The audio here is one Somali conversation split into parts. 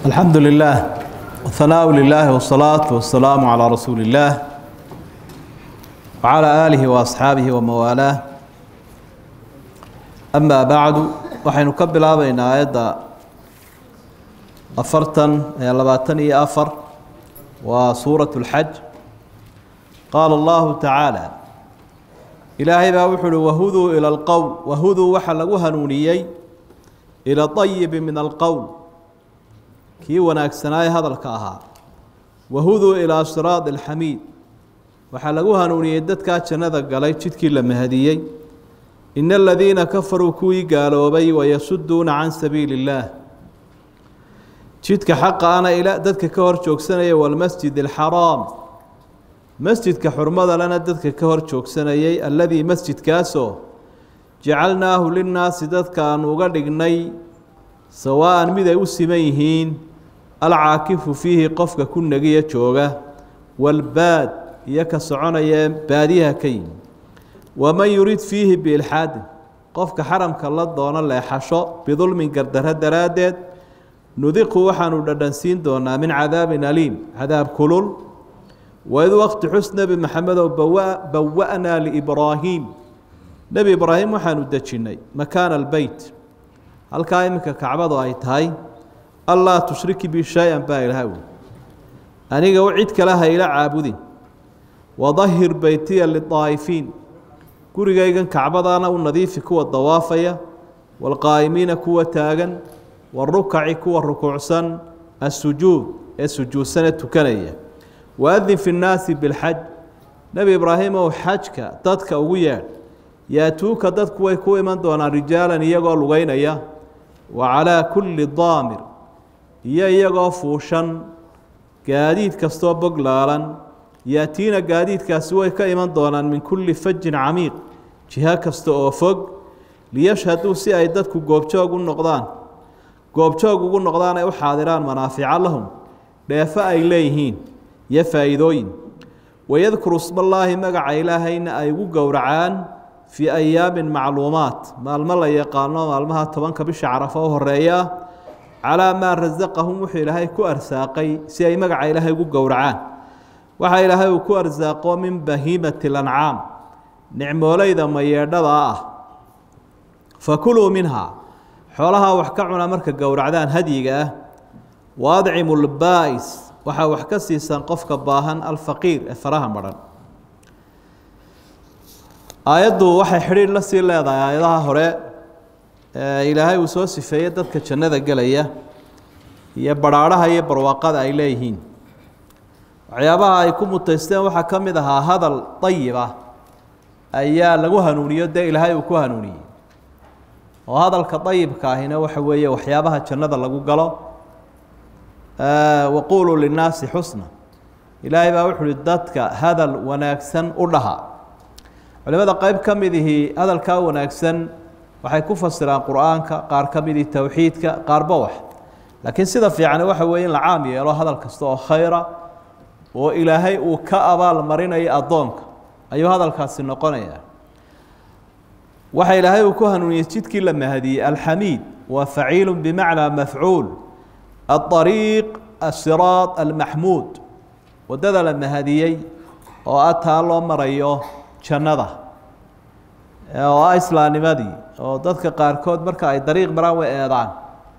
الحمد لله والثناء لله والصلاة والسلام على رسول الله وعلى آله وأصحابه وموالاه أما بعد waxaynu ka bilaabaynaa aayadda afartan ee labaatan iyo afar waa suuraة الxaj qaala اllahu taعaalى ilaahay baa wuxu uhi wahuduu ilى اlqowl wahuduu waxaa lagu hanuuniyey ilى طayibi min alqowl kii wanaagsanaaye hadalka ahaa wahuduu ilaa siraad alxamiid waxaa lagu hanuuniyey dadkaa jannada galay jidkii la mahadiyey ina aladiina kafaruu kuwii gaaloobay wayasuduuna can sabiili اllaah jidka xaqa ana ila dadka ka hor joogsanaya walmasjid alxaraam masjidka xurmada lena dadka ka hor joogsanayay alladii masjidkaasoo jacalnaahu linnaasi dadka aanu uga dhignay sawaa-an mid ay u siman yihiin alcaakifu fiihi qofka ku negiya jooga walbaad iyo ka soconaya baadiyaha ka yimi waman yurid fiihi biilxaadin qofka xaramka la doono leexasho bidulmin gardaro daraaddeed nudiqu waxaanu dhadhansiin doonaa min cadaabin aliim cadaab kulul waid waqti xus nebi maxamedow bawa-naa liibraahiim nebi ibraahim waxaanu dejinnay makaana albeyt halkaa iminka kacbadu ay tahay allaa tushriki bi shay-an baa ilaha wi aniga u cid kale ha ila caabudin wadahir beytiya lidaa'ifiin gurigaygan kacbadaana u nadiifi kuwa dawaafaya waalqaa'imiina kuwa taagan warukaci kuwa rukuucsan assujuud ee sujuudsanee tukanaya waadin fi nnaasi bilxaj nebi ibraahimow xajka dadka ugu yeedh yaatuuka dadku way ku iman doonaan rijaalan iyagoo lugeynaya wa calaa kulli daamir iyo iyagoo fuushan gaadiid kastoo boglaalan yaatiina gaadiidkaasi way ka iman doonaan min kulli fajin camiiq jiho kasta oo fog liyashhaduu si ay dadku goobjoog u noqdaan goobjoog ugu noqdaan ay u xaadiraan manaafica lahum dheefo ay leeyihiin iyo faa'iidooyin wayadkuru smallaahi magaca ilaahayna ay ugu gowracaan fii ayaamin macluumaat maalmo la yaqaano maalmaha tobanka bisha carafo u horeeya calaa maa rasaqahum wuxuu ilaahay ku arsaaqay si ay magaca ilaahay ugu gowracaan waxaa ilaahay uu ku arsaaqo min bahiimati lancaam nicmooleyda mayeedhada ah fakuluu minhaa xoolahaa wax ka cuna marka gowracdaan hadyiga ah waadcimu lbaa'is waxaa wax ka siisaan qofka baahan alfaqiir ee faraha madhan aayaddu waxay xidhiidh la sii leedahay aayadaha hore ee ilaahay uu soo sifeeyey dadka jannada gelaya iyo badhaadhaha iyo barwaaqada ay leeyihiin waxyaabaha ay ku mutaysteen waxaa ka mid ahaa hadal dayib ah ayaa lagu hanuuniyo dee ilaahay uu ku hanuuniyey oo hadalka dayibka ahina waxa weeye waxyaabaha jannada lagu galo waquuluu linnaasi xusna ilaahay baa wuxu uhi dadka hadal wanaagsan u dhaha culimada qeyb ka midihii hadalkaa wanaagsan waxay ku fasiraan qur-aanka qaar ka midii towxiidka qaarba wax laakiin sida fiicani waxa weeye in la caam yeelo hadal kasta oo khayra oo ilaahay uu ka abaal marinayo addoonka ayuu hadalkaasi noqonayaa waxa ilaahay uu ku hanuuniyey jidkii la mahadiyey alxamiid waa faciilu bimacnaa mafcuul aariiq asiraad almaxmuud waddada la mahadiyey oo ah taa loo marayo jannada oo ah islaamnimadii oo dadka qaarkood marka ay dariiq maraan way eedaan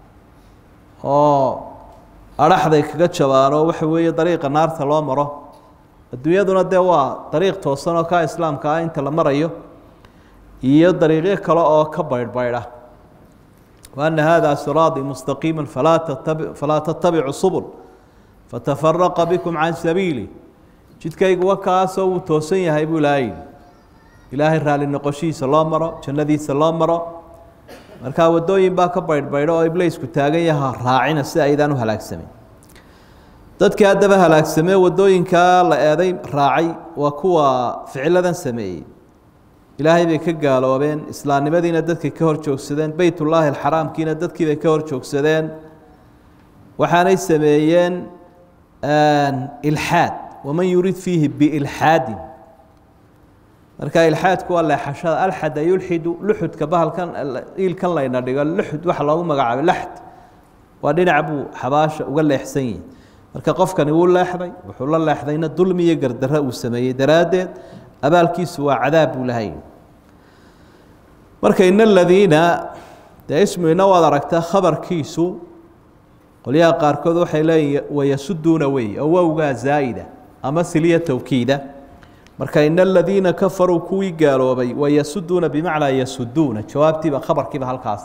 oo adhaxday kaga jabaanoo waxa weeye dariiqa naarta loo maro adduunyaduna dee waa dariiq toosan oo kaa islaamka ah inta la marayo iyo dariiqyo kale oo ka baydhbaydha waana haadaa siraadii mustaqiima falaa tatab falaa tattabicu subul fatafaraqa bikum can sabiili jidkaygu wakaasoo wuu toosan yahay buu ilaahay ilaahay raalli noqoshihiisa loo maro jannadiisa loo maro markaa waddooyin baa ka baydhbaydho oo iblaysku taagan yaha raacina si aydaan u halaagsamin dadkii haddaba halaagsamee waddooyinkaa la eeday raacay waa kuwa ficiladan sameeyey ilaahay bay ka gaaloobeen islaamnimadiina dadkay ka hor joogsadeen beytullaahi alxaraamkiina dadkiibay ka hor joogsadeen waxaanay sameeyeen ilxaad waman yurid fiihi biilxaadin marka ilxaadku waa leexashada alxada yulxidu luxudka bahalkan iilkan layna dhigo luxud waxa loogu magacaabay laxd waa dhinac buu xabaasha uga leexsan yihi marka qofkani wuu leexday wuxuu la leexdayna dulmi iyo gardarro uu sameeyey daraaddeed abaalkiisu waa cadaab buu lahay marka in aladiina dee ismu ina waad aragtaa khabarkiisu qolyaha qaarkood waxay leeyihin wayasuduuna wey oo wowgaa zaa'ida ama siliya towkiida marka in aladiina kafaruu kuwii gaaloobay wayasuduuna bimacnaa yasuduuna jawaabtiiba khabarkiiba halkaas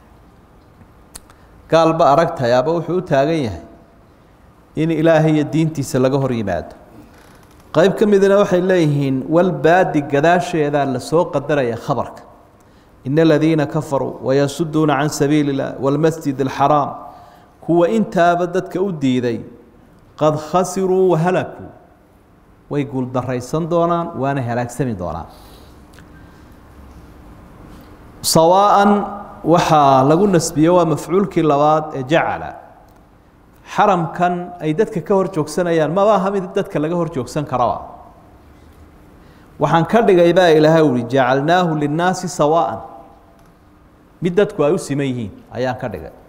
gaalba aragtahay aba wuxuu u taagan yahay in ilaahay iyo diintiisa laga hor yimaado qayb ka midna waxay leeyihiin walbaadi gadaasheedaa lasoo qadaraya khabarka in aladiina kafaruu wayasuduuna can sabiili اllah wاlmasjid اlxaraam kuwa intaaba dadka u diiday qad khasiruu wahalakuu way guuldaraysan doonaan waana halaagsami doonaan sawaa'an waxaa lagu nasbiye waa mafcuulkii labaad ee jacala xaramkan ay dadka ka hor joogsanayaan maba aha mid dadka laga hor joogsan karaba waxaan ka dhigay baa ilaahay uhi jacalnaahu linnaasi sawaa'an mid dadku ay u siman yihiin ayaan ka dhigay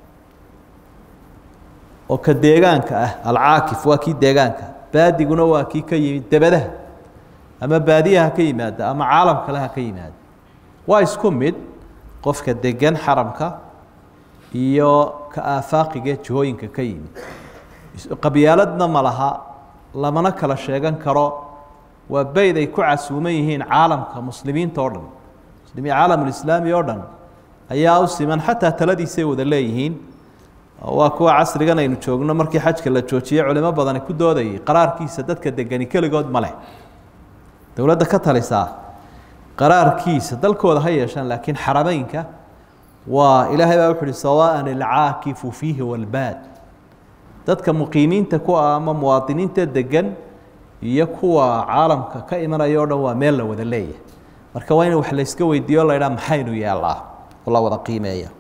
oo ka deegaanka ah alcaakif waa kii deegaanka baadiguna waa kii ka yimid debadaha ama baadiyaha ka yimaada ama caalam kale ha ka yimaada waa isku mid qofka degan xaramka iyo ka aafaaqiga jihooyinka ka yimid qabyaaladna ma laha lamana kala sheegan karo waa beyd ay ku casuuman yihiin caalamka muslimiinta oo dhan muslimiin caalamulislaami oo dhan ayaa u siman xataa taladiisay wada leeyihiin waa kuwa casrigan aynu joogno markii xajka la joojiyey culimo badani ku doodayay qaraarkiisa dadka degani keligood ma leh dowladda ka talisaa qaraarkiisa dalkooda ha yeeshaan laakiin xarameynka waa ilaahay baa wuxu uhi sawaa'an alcaakifu fiihi walbaad dadka muqiimiinta ku ah ama muwaadiniinta degan iyo kuwa caalamka ka imanaya o dhan waa meel la wada leeyahay marka waa in wax layska weydiiyo la ydhaha maxaynu yeelnaa oo la wada qiimeeya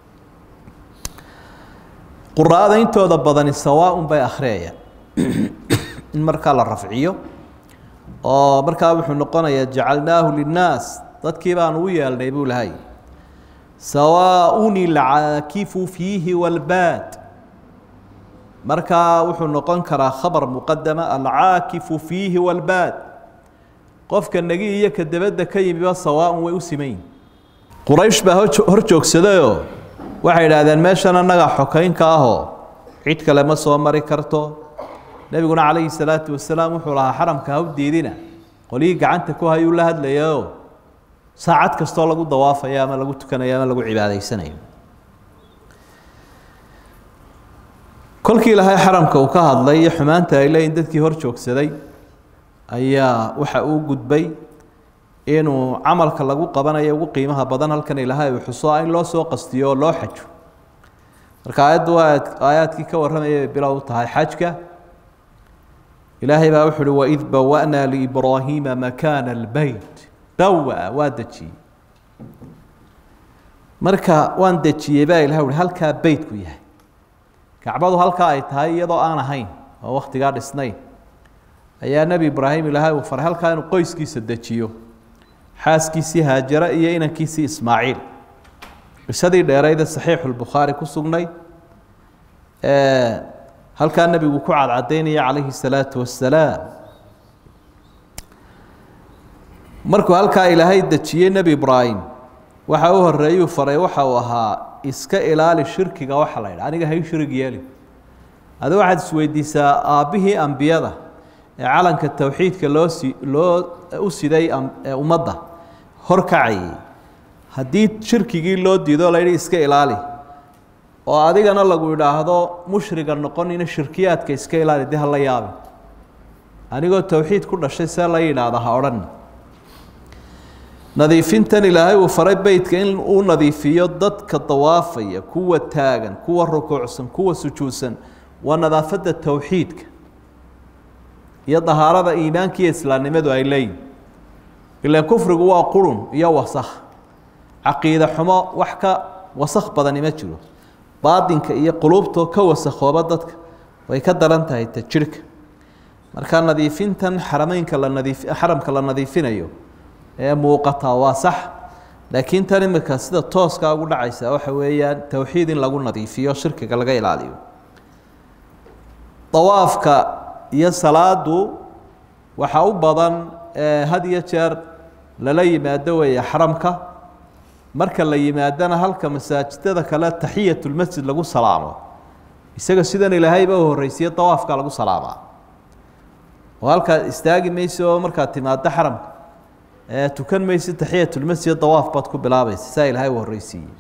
quraa'ada intooda badani sawaaun bay akhriyayaan in markaa la rafciyo oo markaa wuxuu noqonayaa jacalnaahu linnaas dadkii baanu u yeelnay buu lahay sawaaun ilcaakifu fiihi walbaad markaa wuxuu noqon karaa khabar muqadama alcaakifu fiihi walbaad qofka negi iyo ka debadda ka yimiba sawaaun way u simayin quraysh baa hor joogsadayoo waxay idhaahdeen meeshan annagaa xokaynka ahoo cid kale ma soo mari karto nebiguna calayhi salaatu wasalaam wuxuu lahaa xaramka ha u diidina qolyihii gacanta ku hayuu la hadlayao saacad kastoo lagu dawaafayo ama lagu tukanayo ama lagu cibaadaysanayo kolkii ilaahay xaramka uu ka hadlay iyo xumaanta ay leeyihin dadkii hor joogsaday ayaa waxa uu gudbay inuu camalka lagu qabanayo ugu qiimaha badan halkan ilaahay uu xuso in loo soo qastiyo oo loo xajo marka aayaddu waa aayaadkii ka warramayay bay bilow u tahay xajka ilaahay baa wuxu uhi waid bawa'naa liibraahiima makaana albeyt bawa waa dejiyey marka waan dejiyey baa ilahay uhi halkaa beytku yahay kacbadu halkaa ay tahay iyadoo aan ahayn oo wakhtigaa dhisnayn ayaa nebi ibraahim ilaahay uu faray halkaa inuu qoyskiisa dejiyo xaaskiisii haajara iyo inankiisii ismaaciil qisadii dheerayda saxiixulbukhaari ku sugnay halkaa nebigu ku cadcadaynaya calayhi salaatu wassalaam markuu halkaa ilaahay dejiyey nebi ibraahim waxa u horeeyuu faray waxa uu ahaa iska ilaali shirkiga waxa la yidha aniga hay shirig yeeli adi waxaad isweydiisaa aabbihii ambiyada ee calanka towxiidka loo si loo u siday ummadda horkacayay haddii shirkigii loo diido la yidhi iska ilaali oo adigana lagu idhaahdo mushriga noqonina shirkiyaadka iska ilaali dee hala yaabin anigoo towxiid ku dhashay see la yidhaahda ha odhan nadiifintan ilaahay uu faray beytka in uu nadiifiyo dadka dawaafaya kuwa taagan kuwa rukuucsan kuwa sujuudsan waa nadaafadda towxiidka iyo dahaarada iimaanka iyo islaamnimadu ay leeyihin ilaan kufrigu waa qurun iyo wasakh caqiide xumo wax ka wasakh badani ma jiro baadinka iyo quluubtoo ka wasakhooba dadka way ka daran tahay ta jirhka marka nadiifintan xarameynka la nadiif xaramka la nadiifinayo ee muuqataa waa sax laakiin tan imika sida tooskaa ugu dhacaysa waxa weeyaan towxiid in lagu nadiifiyo shirkiga laga ilaaliyo dawaafka iyo salaadu waxaa u badan had iyo jeer lala yimaado weeye xaramka marka la yimaadana halka masaajidada kale taxiyatulmasjid lagu salaamo isaga sidan ilaahayba u horreysiye dawaafka lagu salaamaa oo halkaad istaagi mayso oo markaad timaado xaramka tukan maysid taxiyatulmasjid dawaaf baad ku bilaabaysa saa ilaahay u horreysiiyey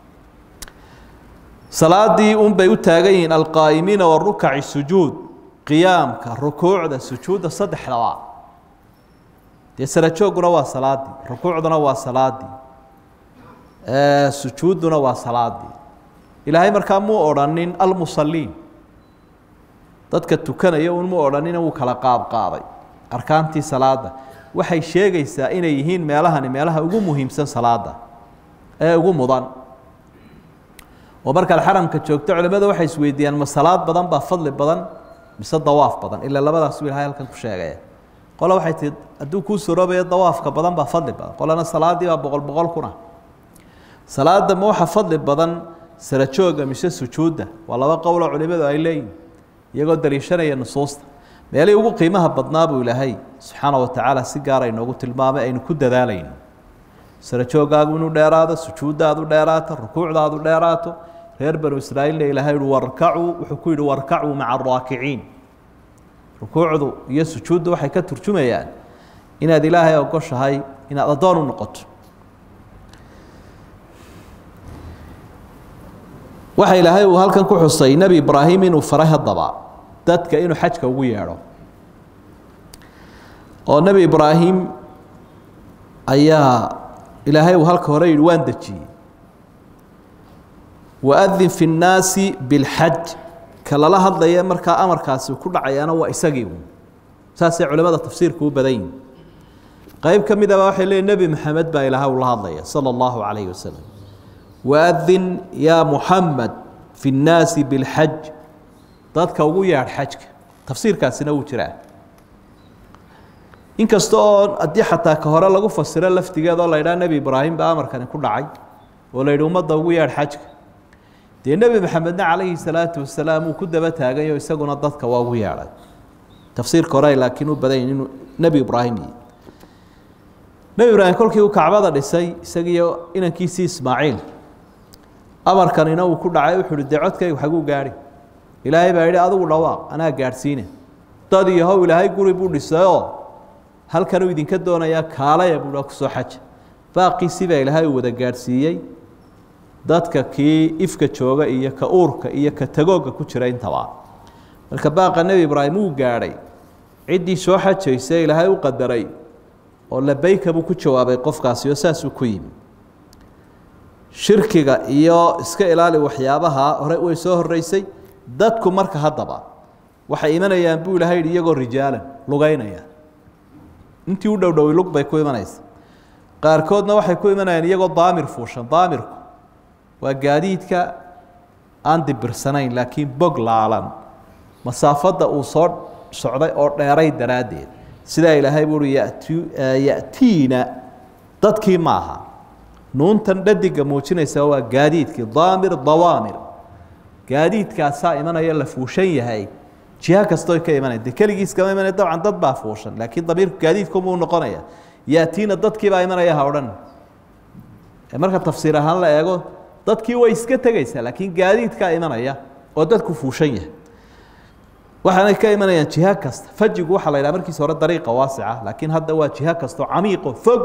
salaadii un bay u taagan yihiin alqaa'imiina warukaci sujuud qiyaamka rukuucda sujuudda saddexdaba dee sarajooguna waa salaadii rukuucduna waa salaadii sujuudduna waa salaadii ilaahay markaa muu odhanin almusaliin dadka tukanaya un mu odhanina wuu kala qaadqaaday arkaantii salaada waxay sheegaysaa inay yihiin meelahani meelaha ugu muhiimsan salaada ee ugu mudan oo markaad xaramka joogto culimmada waxay isweydiiyaan ma salaad badan baa fadli badan mise dawaaf badan ilaa labadaas ilahay halkan ku sheegaya qole waxay tii hadduu kuu suroobayo dawaafka badan baa fadli badan qolena salaadii baa boqol boqol kuna salaada ma waxa fadli badan sarajooga mise sujuudda waa laba qowloo culimadu ay leeyihin iyagoo daliishanaya nusuusta meelihii ugu qiimaha badnaa buu ilaahay subxaana wa tacaala si gaara inoogu tilmaamay aynu ku dadaalayno sarajoogaagu inuu dheeraado sujuuddaadu dheeraato rukuucdaadu dheeraato reer banu israa'iilna ilaahay uhi warkacuu wuxuu ku yidhi warkacuu maca araakiciin rukuucdu iyo sujuuddu waxay ka turjumayaan inaad ilaahay ogoshahay inaad addoon u noqoto waxa ilaahay uu halkan ku xusay nebi ibraahim inuu faray haddaba dadka inuu xajka ugu yeedho oo nebi ibraahim ayaa ilaahay uu halka hore yidhi waan dejiyey waadin fi nnaasi bilxaj ka lala hadlaya markaa amarkaasi ku dhacayaana waa isagii un saasay culimada tafsiirka u badan yihin qeyb ka midaba waxay leeyiin nebi maxamed baa ilaahay ula hadlaya sala allahu calayhi wasalam waadin yaa muxamed fi nnaasi bilxaj dadka ugu yaadh xajka tafsiirkaasina wuu jiraa inkasta oo haddii xataa ka hore lagu fasiro laftigeed oo la ydhaha nebi ibraahim baa amarkani ku dhacay oo la yidhi ummadda ugu yaadh xajka dee nebi maxamedna calayhi salaatu wasalaam uu ku daba taagayo isaguna dadka waa ugu yeadhay tafsiirka hore laakiin u badan yihin inuu nebi ibraahim yihi nebi ibraahim kolkii uu kacbada dhisay isagiiyo inankiisii ismaaciil amarkanina uu ku dhacay wuxuu uhi dee codkaygu xaguu gaadhi ilaahay baa yidhi adigu dhawaaq anaa gaadhsiine dad iyo how ilaahay guri buu dhisayoo halkanuu idinka doonayaa kaalaya buu kusoo xaja baaqiisii baa ilaahay uu wada gaadhsiiyey dadka kii ifka jooga iyo ka uurka iyo ka tagoogga ku jira intaba marka baaqa nebi ibraahim uu gaadhay ciddii soo xajaysa ilaahay u qadaray oo labeyka buu ku jawaabay qofkaasi oo saasuu ku yimi shirkiga iyo iska ilaali waxyaabaha hore way soo horeysay dadku marka haddaba waxay imanayaan buu ilahay yidhi iyagoo rijaalan lugeynaya intii u dhowdhowi lug bay ku imanaysa qaarkoodna waxay ku imanayaan iyagoo daamir fuushan daamirku waa gaadiidka aan dibirsanayn laakiin bog laalan masaafadda uu soo socday oo dheeray daraaddeed sidaa ilaahay buuhi yati ya'tiina dadkii maaha nuuntan dhadiga muujinaysa waa gaadiidkii daamir dawaamir gaadiidkaasaa imanaya la fuushan yahay jiha kastoo ka imanaya de keligiis kama imanaya dabcan dad baa fuushan laakiin damiirku gaadiidkumuu noqonaya ya'tiina dadkii baa imanaya ha odhan marka tafsiir ahaan la eego dadkii way iska tegaysaa laakiin gaadiidkaa imanaya oo dadku fuushan yahay waxaanay ka imanayaan jiha kasta fajigu waxaa la yidhaha markiisa hore dariiqa waasica laakiin hadda waa jiha kastoo camiiqo fog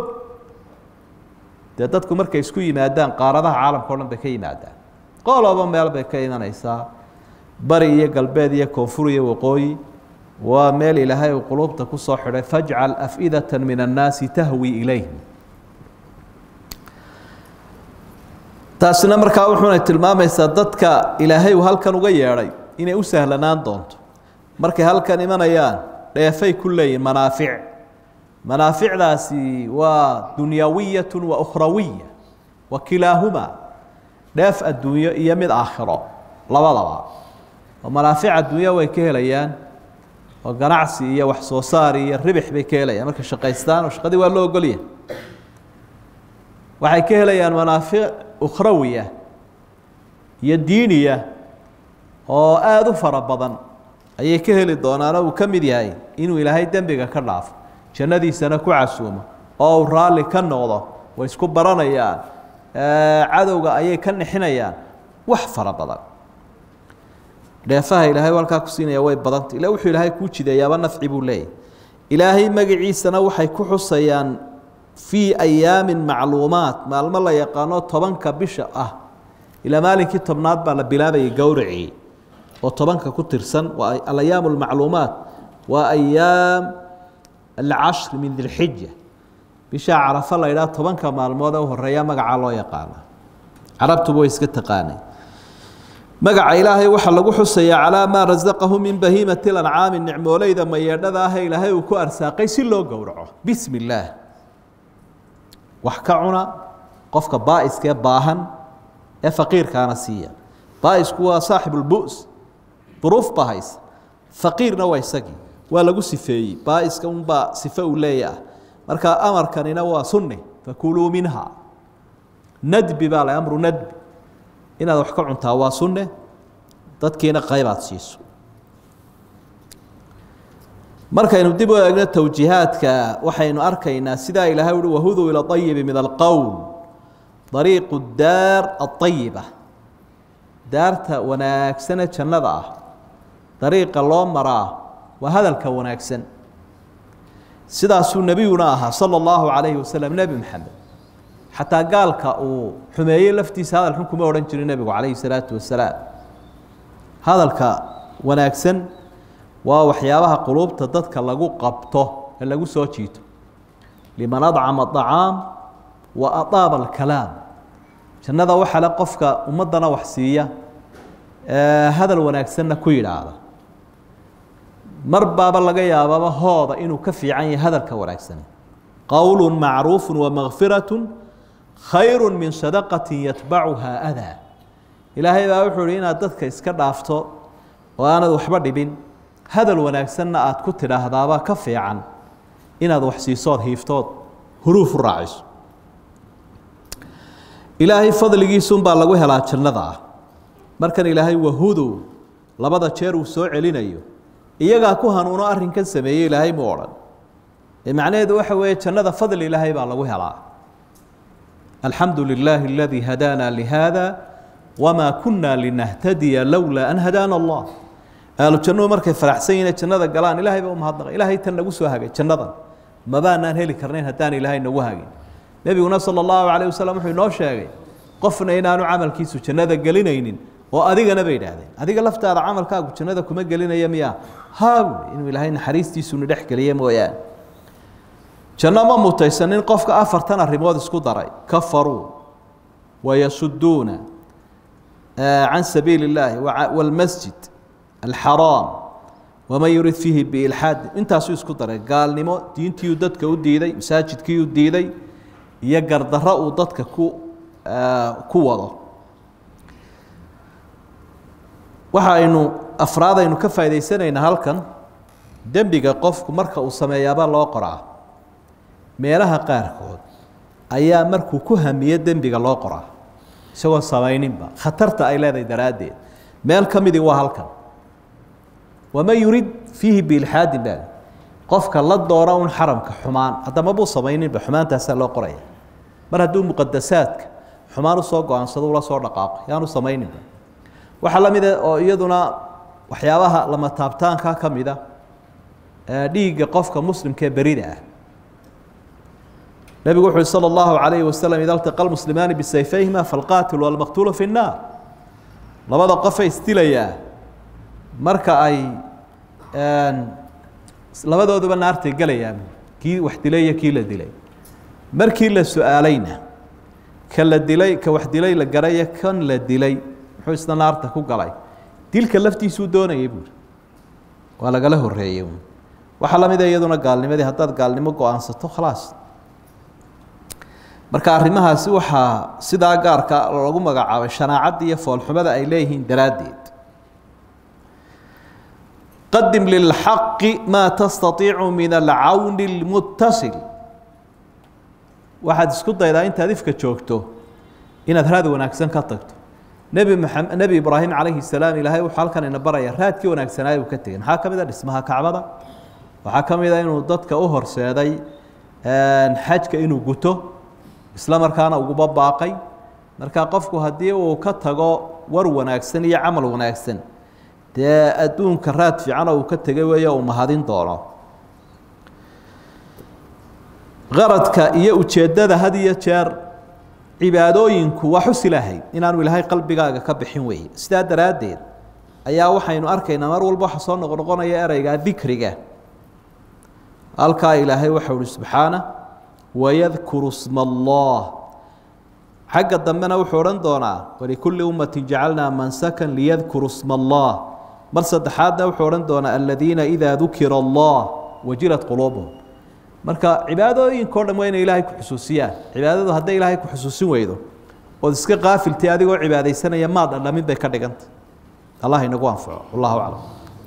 dee dadku markay isku yimaadaan qaaradaha caalamka o dhan bay ka yimaadaan qoloba meel bay ka imanaysaa bari iyo galbeed iyo koonfur iyo waqooyi waa meel ilaahay uu quluubta ku soo xidhay fajcal af'idata min annaasi tahwi ilayhim taasina markaa wuxuunay tilmaamaysaa dadka ilaahay uu halkan uga yeedhay inay u sahlanaan doonto markay halkan imanayaan dheefay ku leeyihin manaafic manaaficdaasi waa dunyawiyatu wa ukhrawiya wa kilaahuma dheef adduunyo iyo mid aakhiro labadaba oo manaafic adduunya way ka helayaan oo ganacsi iyo wax soo saar iyo ribix bay ka helayaan markay shaqaystaan oo shaqadii waa loo ogolyahay waxay ka helayaan manaafic ukhrawiya iyo diiniya oo aada u fara badan ayay ka heli doonaanoo uu ka mid yahay inuu ilaahay dembiga ka dhaafo jannadiisana ku casuumo oo uu raalli ka noqdo way isku baranayaan cadowga ayay ka nixinayaan wax fara badan dheefaha ilaahay halkaa ku siinaya way badanta ila wuxuu ilaahay kuu jideeyaaba nafci buu leeyahy ilaahay magaciisana waxay ku xusayaan fii ayaamin macluumaat maalmo la yaqaano tobanka bisha ah ilaa maalinkii tobnaad baa la bilaabayay gowracii oo tobanka ku tirsan waa alayaam almacluumaat waa ayaam alcashri min dilxija bishaa carafo la ydhaha tobanka maalmood ee u horeeya magacaa loo yaqaana carabtuba way iska taqaanay magaca ilaahay waxaa lagu xusayaa calaa maa rasaqahu min bahiimati lancaami nicmooleyda mayeedhada ah ee ilaahay uu ku arsaaqay si loo gowraco bismi illaah wax ka cuna qofka baa'iskee baahan ee faqiirkaana siiya baaisku waa saaxibulbu's duruuf baa haysa faqiirna waa isagii waa lagu sifeeyey baaiska unbaa sife uu leeyaah marka amarkanina waa sunni fakuluu minha nadbi baa la amru nadbi inaad wax ka cuntaa waa sunne dadkiina qaybaad siiso markaynu dib u eegno towjiihaadka waxaynu arkaynaa sidaa ilaahay uhi wahuduu ila ayibi min alqowl dariiqu daar aayiba daarta wanaagsane jannada ah dariiqa loo maraa waa hadalka wanaagsan sidaasuu nebiyuna ahaa sala allahu calayhi wasalam nebi maxamed xataa gaalka uu xumeeyey laftiisa hadal xun kuma odhan jirin nebigu calayhi salaatu wasalaam hadalka wanaagsan waa waxyaabaha quluubta dadka lagu qabto ee lagu soo jiito liman adcama acaam wa adaaba alkalaam jannada waxaa le qofka ummaddana wax siiya hadal wanaagsanna ku yidhaahda mar baaba laga yaababa hooda inuu ka fiican yahay hadalka wanaagsan qowlu macruufu wamakfiratu khayru min sadaqati yatbacuhaa adaa ilaahay baa wuxuu ihi inaad dadka iska dhaafto oo aanad waxba dhibin hadal wanaagsanna aad ku tidhaahdaaba ka fiican inaad wax siisood hiiftood huruuf u raaciso ilaahay fadligiisunbaa lagu helaa jannada ah markan ilaahay wahudu labada jeer uu soo celinayo iyagaa ku hanuuno arrinkan sameeyey ilaahay mu odhan ee macnaheedu waxa weeye jannada fadli ilaahay baa lagu helaa alxamdu lilaahi aladii hadaana lihada wamaa kunna linahtadiya lowlaa an hadaana allah ahlu jannuhu markay faraxsan yihiin jannada galaan ilaahay baa u mahadnaqa ilaahay tan nagu soo hagay jannadan mabaanaan heli karnayn haddaan ilaahay nagu hagin nebiguna sala allahu calayh wasalam wuxuu inoo sheegay qofna inaanu camalkiisu jannada gelinaynin oo adigana bay idhaahdeen adiga laftaada camalkaagu jannada kuma gelinaya miya haa buui inuu ilaahay naxariistiisuna dhex geliye mooyaane janno ma mutaysanin qofka afartan arrimood isku daray kafaruu wayasuduuna can sabiili اllaahi wاlmasjid alxaraam waman yurid fiihi biilxaad intaasuu isku daray gaalnimo diintiiuu dadka u diiday masaajidkiiuu diiday iyo gardarro uu dadka ku ku wado waxa aynu afraad aynu ka faa'idaysanaynaa halkan dembiga qofku marka uu sameeyaaba loo qoraa meelaha qaarkood ayaa markuu ku hamiye dembiga loo qoraa isagoo samayninba khatarta ay leedahay daraaddeed meel ka midii waa halkan waman yurid fiihi biilxaadin baa qofka la doona un xaramka xumaan haddama buu samayninba xumaantaasaa loo qoraya mar hadduu muqadasaadka xumaan usoo go-aansado ula soo dhaqaaqo yaanu samayninba waxaa la mida oo iyaduna waxyaabaha lama taabtaanka ka mida dhiigga qofka muslimka ee berida ah nebigu wuxu uhi salى اllahu عalayhi waslm ida اltaqa lmuslimaani bisayfayhima falqaatilu walmaqtuulu fi الnaar labada qofay isdilayaa marka ay labadooduba naartay gelayaan kii wax dilay iyo kii la dilay markii la su-aalayna ka la dilay ka wax dilay la garayo kan la dilay muxuu isna naarta ku galay dilka laftiisuu doonayay buuri waa lagala horeeyey waxaa la mida iyaduna gaalnimadii haddaad gaalnimo go-aansato khalaas marka arrimahaasi waxaa sidaa gaarka lagu magacaabay shanaacadda iyo foolxumada ay leeyihiin daraaddeed qadim lilxaqi maa tastaiicu min alcawni اlmuttasil waxaad isku daydaa intaad ifka joogto inaad raad wanaagsan ka tagto nebi maxamed nebi ibraahim calayhi salaam ilaahay wuxuu halkan ina baraya raadkii wanaagsanaaye uu ka tegey maxaa ka mid a dhismaha kacbada waxaa ka mid a inuu dadka u horseeday xajka inuu guto isla markaana uguba baaqay marka qofku haddii uu ka tago war wanaagsan iyo camal wanaagsan dee adduunka raad fiicana uu ka tegay weeye uu mahadin doono qaradka iyo ujeeddada had iyo jeer cibaadooyinku waa xus ilaahay inaanu ilaahay qalbigaaga ka bixin weeye sidaa daraaddeed ayaa waxaynu arkaynaa mar walba waxa soo noqnoqonaya ereyga dikriga halkaa ilaahay waxau uhi subxaana wayadkuru sma allah xagga dambena wuxuu odhan doonaa walikulli ummatin jacalnaa mansakan liyadkuru sma allah mar saddexaadna wuxuu odhan doonaa aladiina idaa dukira allah wajilat quluubuhum marka cibaadooyinkao dhan waa inay ilaahay ku xusuusiyaan cibaadadu hadday ilaahay ku xusuusin weydo ood iska qaafiltay adigoo cibaadaysanaya maad dhadhamin bay ka dhiganta allah inagu anfaco wallahu aclam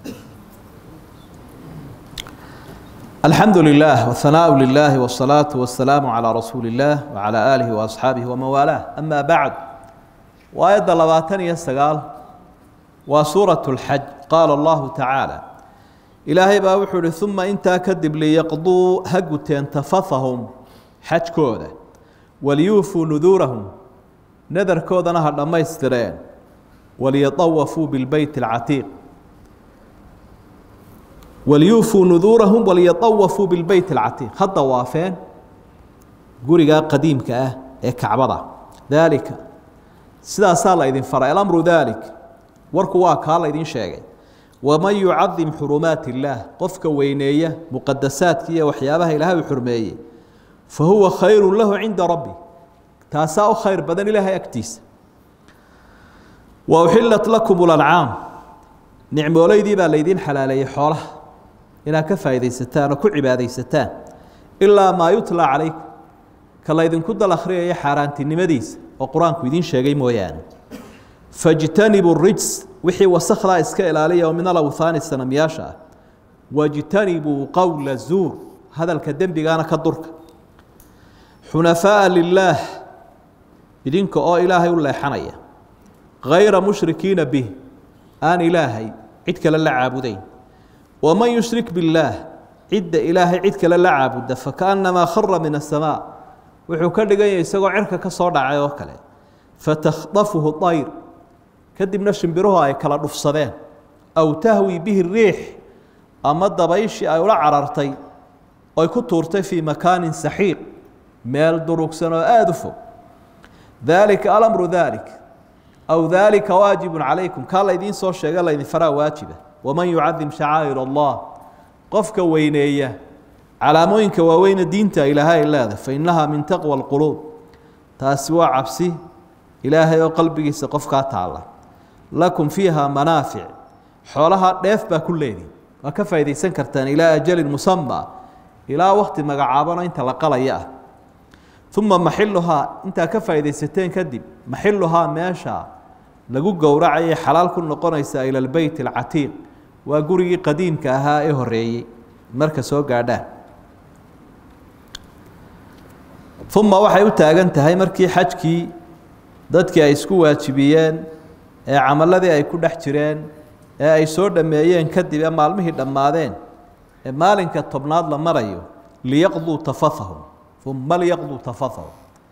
الحمد لله والثناء لله والصلاة والسلام على رسول الله وعلى آله وأصحابه ومن والاه أما بعد وآية لباتن يسقال وسورة الحج قال الله تعالى إلهي باوحر ثم انت كذب ليقضوا هقتين تفثهم حج كودة وليوفوا نذورهم نذر كودة نهر لما يسترين وليطوفوا بالبيت العتيق وليوفوا نذورهم وليطوفوا بالبيت العتيق هذا وافين قريقا قديم كأه إيه كعبضة ذلك سيدا سال إذن فرع الأمر ذلك وركوا كالا إذن شيء ومن يعظم حرمات الله قفك وينية مقدسات كيا وحيابها إلها وحرمية فهو خير له عند ربي تاساء خير بدن إلها يكتيس وأحلت لكم الأنعام نعم وليدي بقى ليدين حلالي حوله inaad ka faa'iidaysataan oo ku cibaadaysataan ilaa maa yutlaa calaykum ka laydinku dal akhriyaya xaaraantinimadiisa oo qur-aanku idiin sheegay mooyaane fajtanibu rijs wixii wasakhdaa iska ilaaliya oo min alawthaani sanamyaasha ah wajtanibuu qowla zuur hadalka dembigaana ka durka xunafaa'a lilaah idinka oo ilaahay u leexanaya hayra mushrikiina bih aan ilaahay cid kale la caabudayn ومن يشرك بالله عد إلهي عد كلا لعبد فكأنما خر من السماء wuxuu ka dhigan yahay isagoo cirka ka soo dhacay oo kale fatakhdafuhu طayr kadibna shimbiruhu ay kala dhufsadeen aw tahwi bihi riix ama dabayshii ay ula carartay oy ku tuurtay fii makaanin saxiiq meel durugsan oo aada u fog daalika alamru daalik aw daalika waajibun calaykum kaa laydiin soo sheega laydin faraa waajiba waman yucadim shacaa'ir allah qofka weyneeya calaamooyinka waaweyne diinta ilaahay ay leedahay fa innahaa min taqwa alquluub taasi waa cabsi ilaahay oo qalbigiisa qofkaa taalla lakum fiiha manaafic xoolaha dheef baa ku leedihin waa ka faa'iidaysan kartaan ilaa ajalin musama ilaa wakti magacaabano inta la qalaya ah uma maxiluhaa intaa ka faa'iidaysateen kadib maxiluhaa meesha lagu gowracayay xalaal ku noqonaysaa ila albeyt alcatiiq waa gurigii qadiimka ahaa ee horeeyey marka soo gaadhaan uma waxay u taagan tahay markii xajkii dadkii ay isku waajibiyeen ee camaladii ay ku dhex jireen ee ay soo dhammeeyeen kadib ee maalmihii dhammaadeen ee maalinka tobnaad la marayo liyaqduu tafathahum uma liyaqduu tafathahum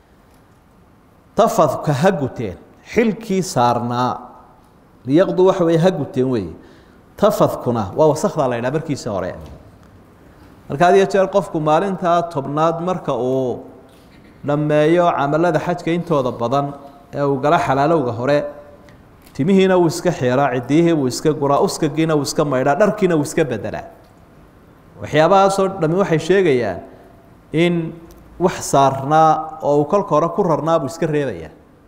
tafadka ha guteen xilkii saarnaa liyaqduu waxa weeye ha guteen weeye tafadkuna waa wasakdaa la ydhaha markiisa hore marka had iyo jeer qofku maalintaa tobnaad marka uu dhammeeyo camalada xajka intooda badan ee uu gala xalaalowga hore timihiina wuu iska xiraa cidiyihii wuu iska guraa uskagiina wuu iska maydhaa dharkiina wuu iska bedelaa waxyaabahaasoo dhami waxay sheegayaan in wax saarnaa oo uu kolka hore ku rarnaa buu iska reebayaa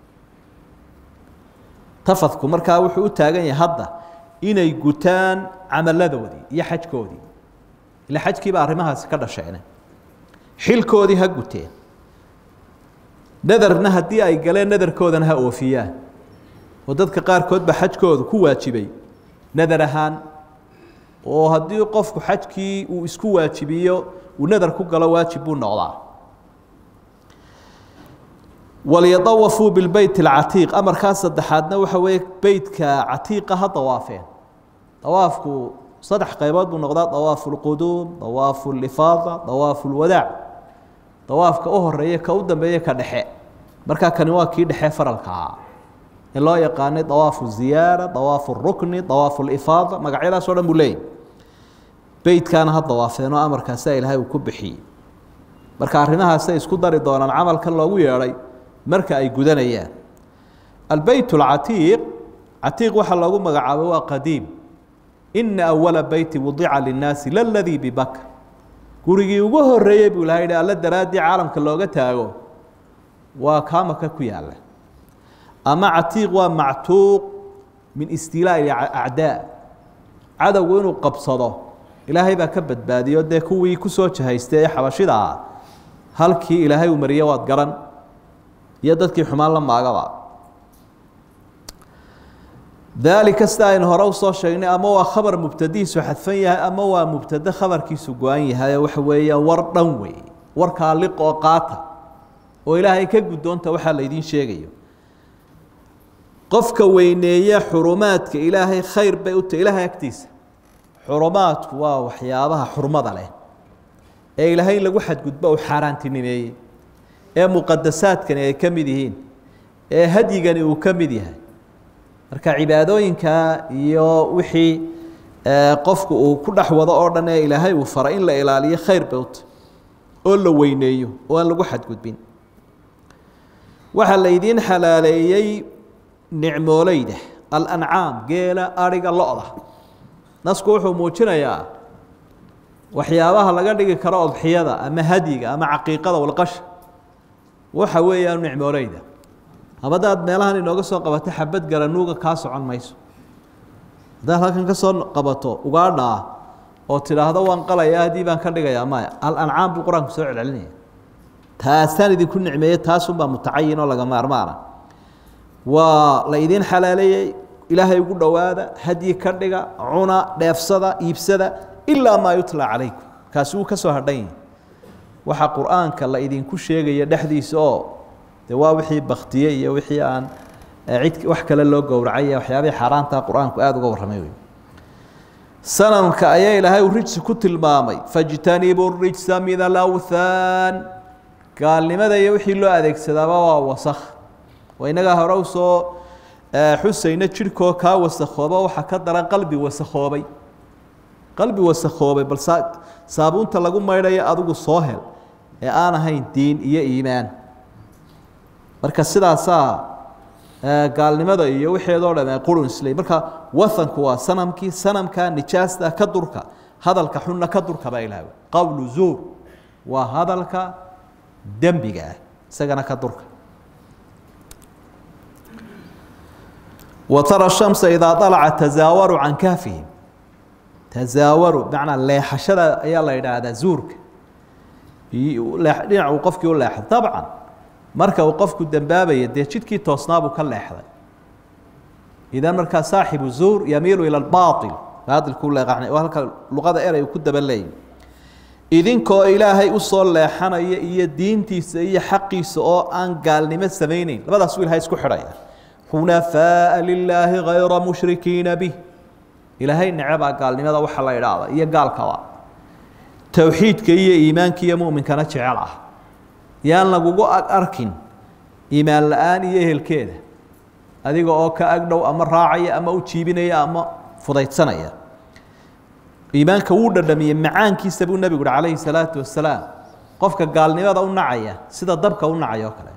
tafadku markaa wuxuu u taagan yahay hadda inay gutaan camaladoodii iyo xajkoodii ila xajkiiba arrimahaasi ka dhasheene xilkoodii ha guteen nadarna haddii ay galeen nadarkoodana ha oofiyaan oo dadka qaarkood ba xajkoodu ku waajibay nadar ahaan oo haddii qofku xajkii uu isku waajibiyo uu nadar ku galo waajib buu noqdaa walyadawafuu bilbeyt alcatiiq amarkaa saddexaadna waxa weeye beytka catiiqa ha dawaafeen dawaafku saddex qaybood buu noqdaa dawaafu lquduum dawaafu lifaada dawaafu lwadaac dawaafka u horeeya ka u dambeeya ka dhexe markaa kani waa kii dhexe faralka ahaa in loo yaqaanay dawaafu ziyaara dawaafu rukni dawaafu lifaada magacyadaas o dhan buu leeyahy beytkaana ha dawaafeenoo amarkaasaa ilaahay uu ku bixiyey marka arrimahaasay isku dari doonaan camalkan loogu yeedhay marka ay gudanayaan albeyt alcatiiq catiiq waxaa loogu magacaabay waa qadiim ina awala beyti wadica linnaasi laladii bibakr gurigii ugu horeeyey buu ilahay hi alla daraaddii caalamka looga taago waa kaamaka ku yaala ama catiiq waa mactuuq min istiilaa'i acdaa cadowgu inuu qabsado ilaahay baa ka badbaadiyo dee kuwii kusoo jahaystay ee xabashida ah halkii ilaahay uu mariye waad garan iyo dadkii xumaan la maagaba daalika sida aynu hore usoo sheegnay ama waa khabar mubtadihiisu xadfan yahay ama waa mubtade khabarkiisu go-an yahay waxa weeya war dhan wey warkaa liq oo qaata oo ilaahay ka guddoonta waxaa laydiin sheegayo qofka weyneeya xurumaadka ilaahay khayr bay u tahy ilaahay agtiisa xurumaadku waa waxyaabaha xurmada leh ee ilaahay in lagu xadgudbo uu xaaraantinimeeyey ee muqadasaadkani ay ka mid yihiin ee hadyigani uu ka mid yahay marka cibaadooyinka iyo wixii qofku uu ku dhex wado oo dhan ee ilaahay uu faray in la ilaaliyo khayr bay u tahy oo la weyneeyo oo aan lagu xadgudbin waxaa laydiin xalaaleeyey nicmooleyda alancaam geela ariga lo-da nasku wuxuu muujinayaa waxyaabaha laga dhigi karo odxiyada ama hadyiga ama caqiiqada walqasha waxa weeyaan nicmooleyda habadaad meelahan inooga soo qabato xabad garanuuga kaa socon mayso haddaad halkan ka soo qabato ugaadha ah oo tidhaahdo waan qalaya haddii baan ka dhigayaa maya alancaam buu qur-aanku soo celcelinaya taasaan idinku nicmeeye taasunbaa mutacayin oo laga maarmaana waa la idiin xalaaleeyey ilaahay ugu dhowaada hadyi ka dhiga cuna dheefsada iibsada ilaa maa yutla calaykum kaasi wuu ka soo hadhan yahi waxaa qur-aanka la idinku sheegaya dhexdiisa oo de waa wixii baktiye iyo wixii aan cid wax kale loo gowracay waxyaabihii xaaraanta qur-aanku aada uga warramay wey sanamka ayaa ilaahay uu rijsi ku tilmaamay fajtanibuu rijsa min alawthaan gaalnimada iyo wixii loo adeegsadaaba waa wasakh waa inagaa hore usoo xusayna jidhkoo kaa wasakhooba waxaa ka daran qalbi wasakhoobay qalbi wasakhoobay bal saabuunta lagu maydhayo adigu soo hel ee aan ahayn diin iyo iimaan marka sidaasaa gaalnimada iyo wixeedoo dham qurun islay marka wahanku waa sanamkii sanamka nijaasta ka durka hadalka xunna ka durka baa ilaah qowlu zuur waa hadalka dembiga ah isagana ka durka wa tara shamsa idaa alaca tazaawaru can kahfihim tazaawaru bimacnaa leexashada ayaa la yidhaahdaa zuurka dhinac uu qofkii u leexday dabcan marka uu qofku dembaabaya dee jidkii toosnaabuu ka leexday idan markaa saaxibu zuur yamiilu ila baail baailkuu leeqacnay oo halka luqada erey uu ku daba leeyay idinkoo ilaahay usoo leexanaya iyo diintiisa iyo xaqiisa oo aan gaalnimo samayneyn labadaas u ilahay isku xidhaya xunafaaa lilaahi hayra mushrikiina bih ilaahay necebaa gaalnimada waxa la idhaahda iyo gaalkaba towxiidka iyo iimaanka iyo muminkana jecel ah yaan lagugu ag arkin iimaan la-aan iyo ehelkeeda adiga oo ka agdhow ama raacaya ama u jiibinaya ama fudaydsanaya iimaanka wuu dhadhamiyey macaankiisa buu nebigu uhi calayhi salaatu wasalaam qofka gaalnimada u nacaya sida dabka u nacaya oo kale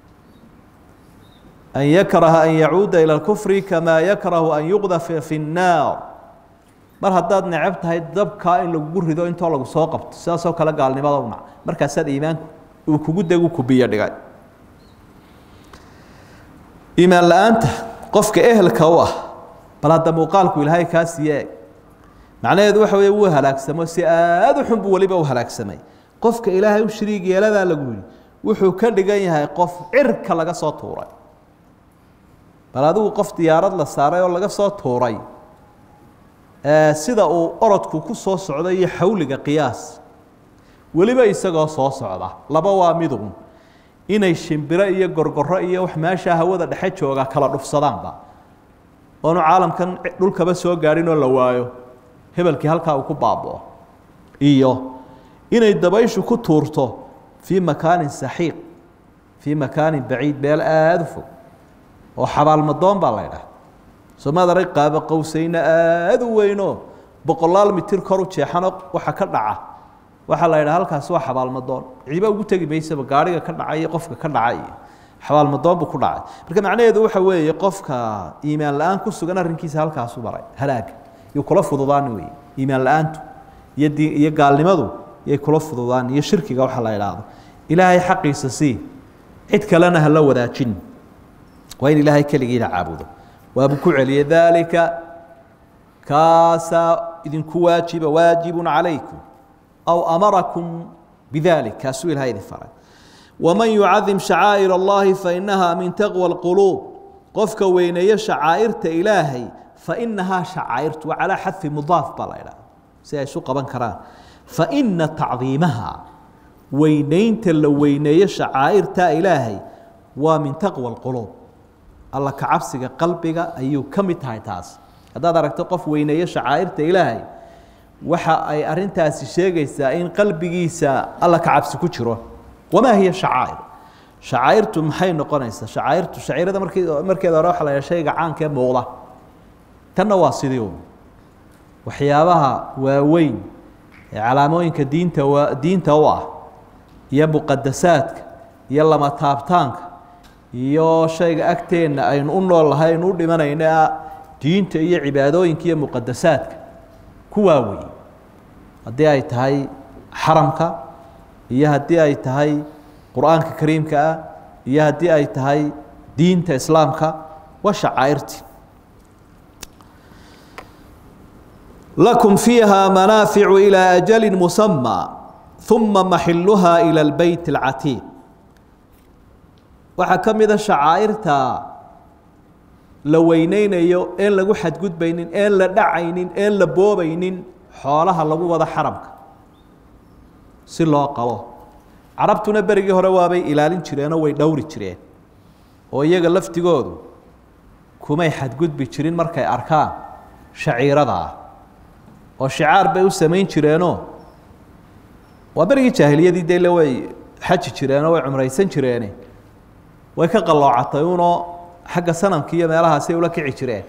an yakraha an yacuuda ilى اkufri kamaa yakrahu an yuqdafa fi الnaar mar haddaad necab tahay dabkaa in lagugu rido intoo lagu soo qabto sidaasoo kale gaalnimada u nac markaasaad iimaanku uu kugu degu kubiyo dhigay iimaan la-aanta qofka ehelka u ah bal hadda muuqaalku ilaahay kaa siiye eg macnaheedu waxa wey wuu halaagsamo si aada u xun buu weliba u halaagsamay qofka ilaahay u shariig yeeladaa lagu yihi wuxuu ka dhigan yahay qof cirka laga soo tuuray bal adigu qof diyaarad la saaray oo laga soo tuuray sida uu orodku ku soo socda iyo xawliga qiyaas weliba isagoo soo socda laba waa midun inay shimbiro iyo gorgoro iyo wax meeshaa hawada dhexe jooga kala dhufsadaanba oonu caalamkan dhulkaba soo gaadhin oo la waayo hebelkii halkaa uu ku baaboo iyo inay dabayshu ku tuurto fii makaanin saxiiq fii makaanin baciid meel aada u fog oo xabaalmadoon baa la ydhaha somaad arag qaabo qowsayna aada u weynoo boqolaal mitir kor u jeexano waxa ka dhaca waxaa la yidhaha halkaasi waa xabaalmadoon cidiba ugu tegi maysaba gaariga ka dhacay iyo qofka ka dhacay iyo xabaalmadoon buu ku dhacay marka macnaheedu waxa weeye qofka iimaan la-aan ku sugan arrinkiisa halkaasu maray halaaga iyo kula fududaani wey iimaan la-aantu iyo di iyo gaalnimadu yay kula fududaan iyo shirkiga waxa la idhaahdo ilaahay xaqiisa sii cid kalena hala wadaajin waa in ilaahay keligiina caabudo waabuu ku celiyey daalika kaasaa idinku waajiba waajibun calaykum aw amarakum bidalik kaasuu ilahay idin faray waman yucadim shacaa'ir allahi fainaha min taqwa alquluub qofka weyneeyo shacaa'irta ilaahay fainahaa shacaa'irtu waa calaa xadfi mudaaf baa la idhaha si ay isu qaban karaan faina tacdiimaha weyneynta la weyneeyo shacaa'irta ilaahay waa min taqwa alquluub alla kacabsiga qalbiga ayuu ka mid tahay taas haddaad aragto qof weyneeyo shacaa'irta ilaahay waxa ay arintaasi sheegaysaa in qalbigiisa alla kacabsi ku jiro wamaa hiya shacaa'ir shacaa'irtu maxay noqonaysaa shacaa'irtu shaciirada markii markeeda hore waxa la yidhaha shayga caanka ee muuqda tanna waa sidii un waxyaabaha waaweyn ee calaamooyinka diinta waa diinta u ah iyo muqadasaadka iyo lama taabtaanka iyo shayga agteenna aynu u nool lahay aynu u dhimanayna diinta iyo cibaadooyinka iyo muqadasaadka kuwaa weeye haddii ay tahay xaramka iyo haddii ay tahay qur-aanka kariimka ah iyo haddii ay tahay diinta islaamka waa shacaa'irti lakum fiiha manaaficu ilaa ajali musamى uma maxiluha ilى اlbeyt اlcatiiq waxaa ka mida shacaa'irta la weyneynayo een lagu xadgudbaynin een la dhacaynin een la boobaynin xoolaha lagu wado xaramka si loo qabo carabtuna berigii hore waabay ilaalin jireenoo way dhowri jireen oo iyaga laftigoodu kumay xadgudbi jirin markay arkaan shaciirada ah oo shicaar bay u samayn jireenoo waa berigii jaahiliyadii dele way xaji jireenoo way cumraysan jireene way ka qalloocatay unoo xagga sanamki iyo meelahaasay ula kici jireen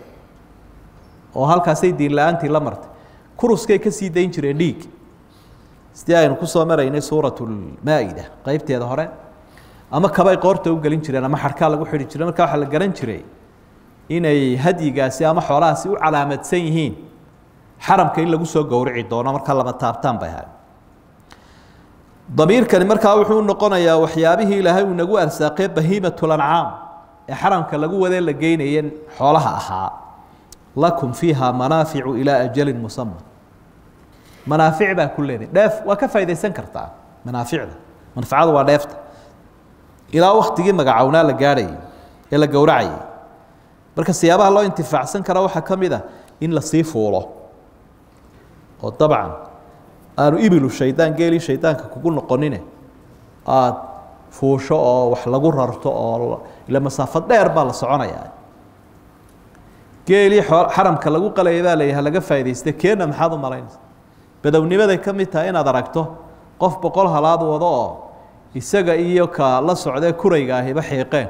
oo halkaasay diin la-aantii la martay kuruskay ka sii dayn jireen dhiig sidii aynu kusoo maraynay suuratulmaa-ida qeybteeda hore ama kabay qoorta u gelin jireen ama xarkaa lagu xidhi jiray markaa waxaa la garan jiray inay hadyigaasi ama xoolahaasi u calaamadsan yihiin xaramka in lagu soo gowrici doono markaa lama taabtaan bay ahay damiirkani markaa wuxuu noqonayaa waxyaabihii ilaahay uu nagu arsaaqee bahiimatlancaam ee xaramka lagu wadee la geynayeen xoolaha ahaa lakum fiiha manaaficu ilaa ajalin musama manaafic baa ku leedahay dheef waa ka faa'idaysan kartaa manaaficda manfacadu waa dheefta ilaa waktigii magacownaa la gaadhayay ee la gowracayay marka siyaabaha loo intifaacsan kara waxaa ka mid a in lasii fuulo oo dabcan aanu ibilu shaydaan geelii shaydaanka kugu noqonine aada fuusho oo wax lagu rarto oo ila masaafad dheer baa la soconayaa geelii xaramka lagu qalayay baa layaha laga faa'idaystay keena maxaad u malaynaysa badownimaday ka mid tahay inaad aragto qof boqol halaad wado oo isaga iyo ka la socdee kurayga ahiba xiiqeen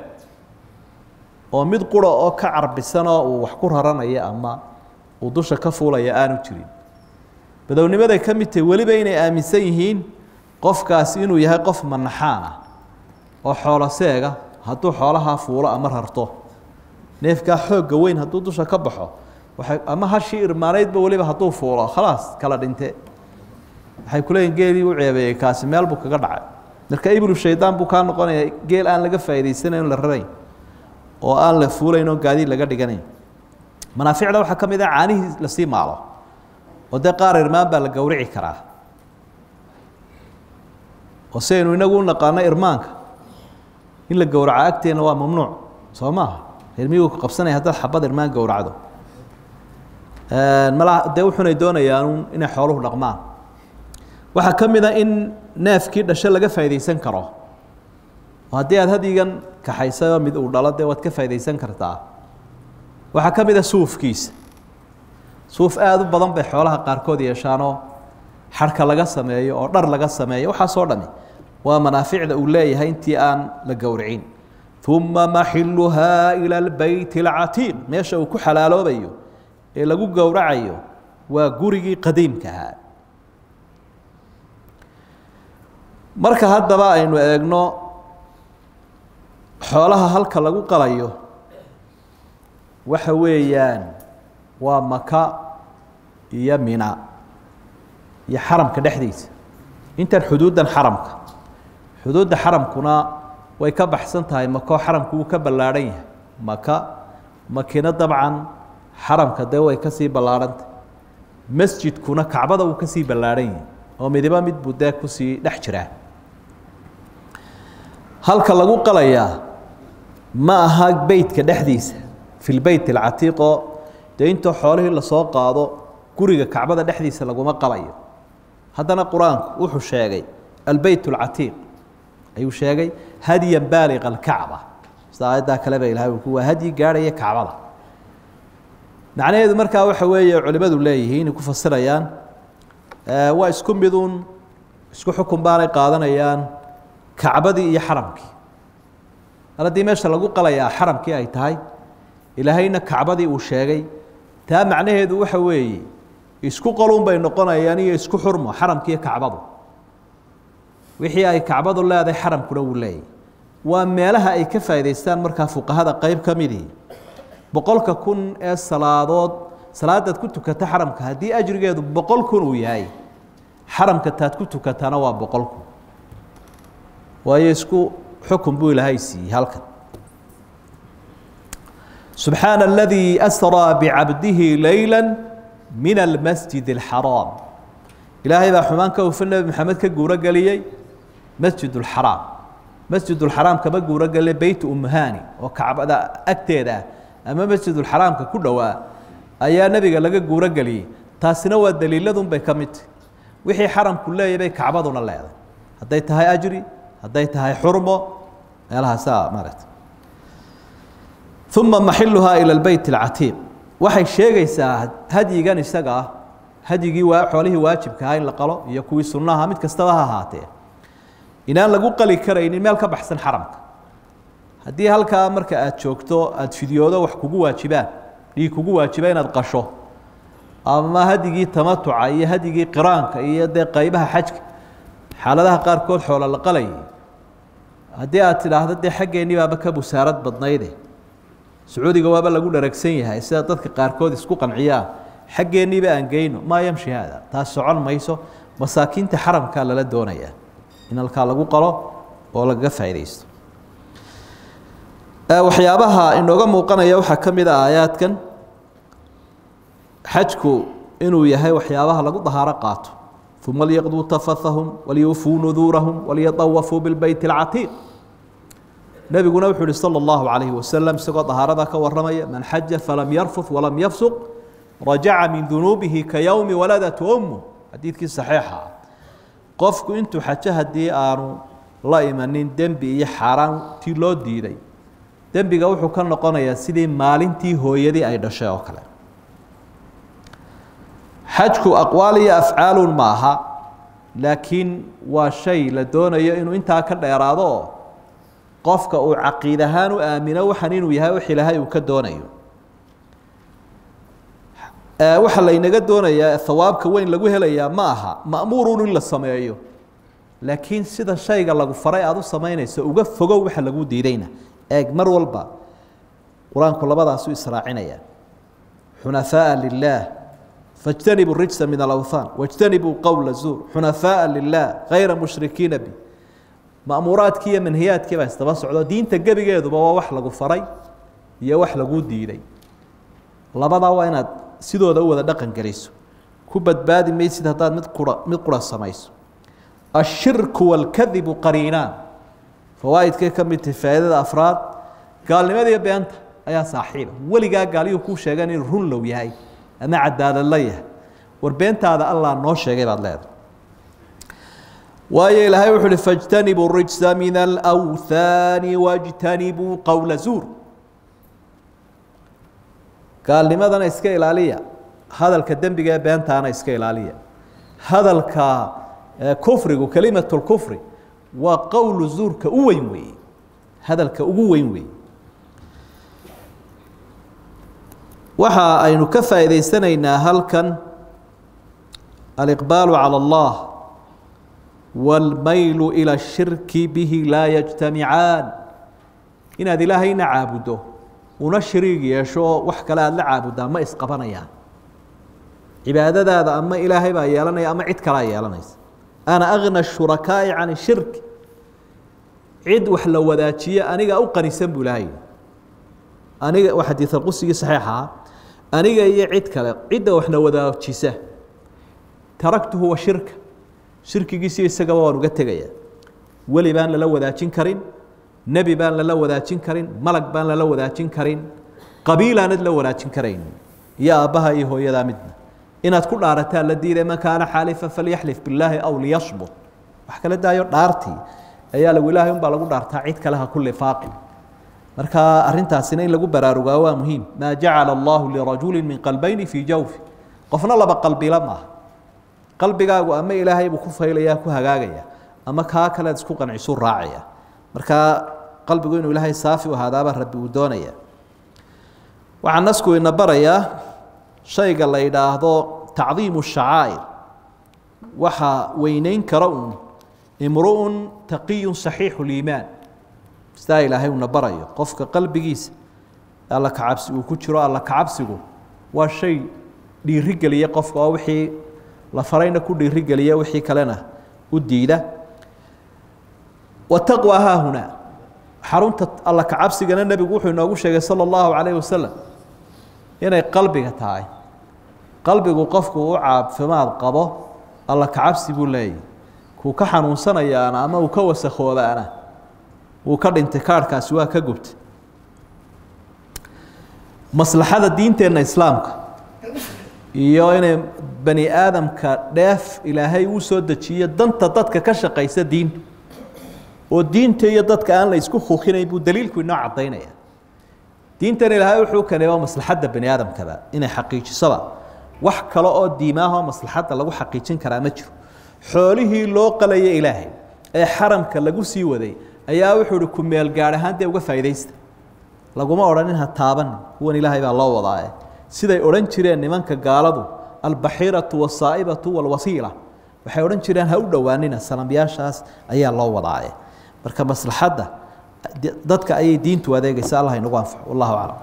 oo mid qura oo ka carbisanoo uu wax ku raranaya ama uu dusha ka fuulaya aanu jirin badownimaday ka mid tahay weliba inay aaminsan yihiin qofkaasi inuu yahay qof manaxaan ah oo xoolo seega hadduu xoolahaa fuulo ama rarto neefkaa xoogga weyn hadduu dusha ka baxo waay ama hashii irmaanaydba weliba hadduu fuulo khalaas kala dhinte waxay kuleeyihin geelii u ceebeeyey kaasi meel buu kaga dhacay marka iblu shaydaan buu kaa noqonaya geel aan laga faa'idaysanayn la rarayn oo aan la fuulayn oo gaadiid laga dhiganayn manaaficda waxaa ka mid ah caanihii lasii maalo oo dee qaar irmaan baa la gowrici karaa oo si aynu inagu u naqaano irmaanka in la gowraco agteena waa mamnuuc soo maaha reermiyuu ku qabsanaya haddaad xabad irmaan gowracdo mala dee wuxunay doonayaan inay xooluhu dhaqmaan waxaa ka mid a in neefkii dhasho laga faa'iidaysan karo haddii aad hadyigan kaxaysayoo mid uu dhalo dee waad ka faa'idaysan kartaa waxaa ka mid a suufkiisa suuf aada u badan bay xoolaha qaarkood yeeshaanoo xarhka laga sameeyo oo dhar laga sameeyo waxaasoo dhami waa manaaficda uu leeyahay intii aan la gowricin uma maxiluhaa ila lbeyt اlcatiiq meesha uu ku xalaaloobayo ee lagu gowracayo waa gurigii qadiimkahaa marka haddaba aynu eegno xoolaha halka lagu qalayo waxa weeyaan waa maka iyo mina iyo xaramka dhexdiisa intan xuduuddan xaramka xuduudda xaramkuna way ka baxsan tahay makoo xaramku wuu ka ballaadhan yahay maka makina dabcan xaramka dee way kasii ballaadhantah masjidkuna kacbada wuu kasii ballaadhan yahay oo midiba mid buu dee kusii dhex jiraa halka lagu qalayaa ma aha beytka dhexdiisa fi lbeyt alcatiiqoo dee intoo xoolihii lasoo qaado guriga kacbada dhexdiisa laguma qalayo haddana qur-aanku wuxuu sheegay albeyt alcatiiq ayuu sheegay hadyan baaliqa alkacba sida aayaddaa kale ba ilahay uu waa hadyi gaadhaya kacbada macnaheedu markaa waxa weeye culimadu leeyihiin inay ku fasirayaan waa isku miduun isku xukun baanay qaadanayaan kacbadii iyo xaramkii mar haddii meesha lagu qalayaa xaramkii ay tahay ilaahayna kacbadii uu sheegay taa macnaheedu waxa weeye isku qolun bay noqonayaan iyo isku xurmo xaramkiiyo kacbadu wixii ay kacbadu leedahay xaramkuna wuu leeyahy waa meelaha ay ka faa'idaystaan markaa fuqahada qeyb ka midii boqolka kun ee salaadood salaadaad ku tukata xaramka haddii ajrigeedu boqol kun uu yahay xaramka taad ku tukatana waa boqol kun waayo isku xukun buu ilaahay siiyey halkan subxaana aladii asraa bicabdihi leyla min almasjid alxaraam ilaahay baa xumaan ka hufan nebi maxamed ka guuro geliyey masjid اlxaraam masjid اlxaraam kama guuro geliya beyt umhani oo kacbada agteeda ah ama masjid اlxaraamka ku dhowaa ayaa nebiga laga guuro geliyey taasina waa daliiladun bay ka mid tahy wixii xaramku leeyahy bay kacbaduna leedahay hadday tahay ajri hadday tahay xurmo meelahaasaa maaragta uma maxiluhaa ilى اlbeyt اlcatiiq waxay sheegaysaa hadyigan isaga ah hadyigii waa xoolihii waajibka aha in la qalo iyo kuwii sunnaha mid kastaba ha ahaatee inaan lagu qali karaynin meel ka baxsan xaramka haddii halkaa marka aad joogto aada fidyoodo wax kugu waajibaan dhiig kugu waajiba inaad qasho ama hadyigii tamatuca iyo hadyigii qiraanka iyo dee qaybaha xajka xaaladaha qaarkood xoolo la qalayay haddii aad tidhaahdo dee xaggeenii baaba ka busaarad badnayde sacuudiga waaba lagu dharagsan yahay sida dadka qaarkood isku qanciyaan xaggeeniiba aan geyno maa yamshi haada taas socon mayso masaakiinta xaramkaa lala doonayaa in halkaa lagu qalo oo lagaga faa'iidaysto waxyaabaha inooga muuqanaya waxaa ka mid a aayaadkan xajku inuu yahay waxyaabaha lagu dahaaro qaato uma lyaqduu tafathahum walyufuu nuduurahum walyatawafuu bilbeyt اlcatiiq nebiguna wuxuu yihi salى اllahu calayhi wasalam isagoo dahaarada ka waramaya man xaja falam yarfud walam yafsuq rajaca min dunuubihi ka yowmi waladat ummu xadiidkii saxiixa ah qofku intuu xajo haddii aanu la imanin dembi iyo xaaraantii loo diiday dembiga wuxuu ka noqonayaa sidii maalintii hooyadii ay dhashay oo kale xajku aqwaal iyo afcaalun ma aha laakiin waa shay la doonayo inuu intaa ka dheeraado oo qofka uu caqiid ahaan u aamino waxan inuu yahay wax ilaahay uu ka doonayo waxaa laynaga doonayaa hawaabka weyn lagu helayaa ma aha ma'muurun in la sameeyo laakiin sida shayga lagu faray aada u samaynayso uga fogow waxa lagu diidayna eeg mar walba qur-aanku labadaasu israacinaya xunafaaءa lilah fاjtanibuu rijsa min alawthaan wاjtanibuu qowla zuur xunafaaءa lilah gayra mushrikiina bi ma'muuraadkii iyo manhiyaadkii baa isdaba socdo diinta gebigeeduba waa wax lagu faray iyo wax laguu diiday labadaa waa inaad sidooda u wada dhaqan geliso ku badbaadi maysid haddaad mid qura mid qura samayso ashirku wاlkadibu qariinaan fawaaidkay ka mid tahay faa'iidada afraad gaalnimadiiyo beenta ayaa saaxiiba weligaa gaaliyuu kuu sheegan inuu run low yahay ama cadaalad la yahay war beentaada allah noo sheegay baad leedahay waayo ilaahay wuxu uhi fاjtanibuu rijsa min alأwhaani wاjtanibuu qowla zuur gaalnimadana iska ilaaliya hadalka dembiga ee beentaana iska ilaaliya hadalka kufrigu kelimat اlkufri waa qowlu zuurka u weyn weeye hadalka ugu weyn weeye waxa aynu ka faa'iidaysanaynaa halkan aliqbaalu calى اllah wاlmaylu ilى الshirki bihi laa yajtamicaan inaad ilaahayna caabuddo una shariig yeesho oo wax kale aada la caabuddaa ma isqabanayaan cibaadadaada ama ilaahay baa yeelanaya ama cid kalea yeelanaysa ana agna shurakaa'i can shirk cid wax la wadaajiye aniga u qanisan buu ilaahay aniga waa xadiid alqusigii saxiixaha aniga iyo cid kale cidda waxna wadaajisa taraktuhu wa shirka shirkigiisiyo isagaba waan uga tegaya weli baan lala wadaajin karin nebi baan lala wadaajin karin malag baan lala wadaajin karin qabiilaanad la wadaajin karayn iyo aabbaha iyo hooyadaa midna inaad ku dhaarataa la diiday man kaana xaalifa falyaxlif billaahi aw liyasmut wax kala daayo dhaartii ayaa lagu ilaahay unbaa lagu dhaartaa cid kale ha ku lifaaqin marka arintaasina in lagu baraarugaa waa muhiim maa jacala allahu lirajuli min qalbayni fii jawfi qofna laba qalbila maaha qalbigaagu ama ilaahay buu ku faylaya ku hagaagaya ama kaa kalead isku qancisu raacaya marka qalbigu inuu ilaahay saafi u ahaadaaba rabbi uu doonaya waxaa nasku ina barayaa shayga la yidhaahdo tacdiimu shacaa'ir waxaa weyneyn kara uun imru'un taqiyun saxiixu liimaan sidaa ilaahay uuna barayo qofka qalbigiisa alla kacabsi uu ku jiro alla kacabsigu waa shay dhiirigeliya qofka oo wixii la farayna ku dhiirigeliya wixii kalena u diida wataqwa haahunaa xarunta alla kacabsigana nebigu wuxuu inoogu sheegay sala allahu calayhi wasalam inay qalbiga tahay qalbigu qofku u caafimaad qabo alla kacabsi buu leeyahy kuu ka xanuunsanayaana ama uu ka wasakoobaana wuu ka dhintay kaarhkaasi waa ka gubtay maslaxada diinteenna islaamka iyo inay bani aadamka dheef ilaahay uu soo dejiyo danta dadka ka shaqaysa diinta oo diinta iyo dadka aan la isku kuukinayn buu daliilku inoo caddaynaya diintan ilaahay wuxuu keenay waa maslaxadda bani aadamkaba inay xaqiijisoba wax kale oo diimaahoo maslaxadda lagu xaqiijin karaa ma jiro xoolihii loo qalaya ilaahay ee xaramka lagu sii waday ayaa wuxuu uhi ku meel gaadh ahaan dee uga faa'iidaysta laguma odhanin ha taabanin kuwan ilaahay baa loo wadaaye siday odhan jireen nimanka gaaladu albaxiiratu wasaa'ibatu walwasiila waxay odhan jireen ha u dhowaanina salamyaashaas ayaa loo wadaaye marka maslaxadda dadka ayay diintu adeegaysa allah inagu anfaco wallahu aclam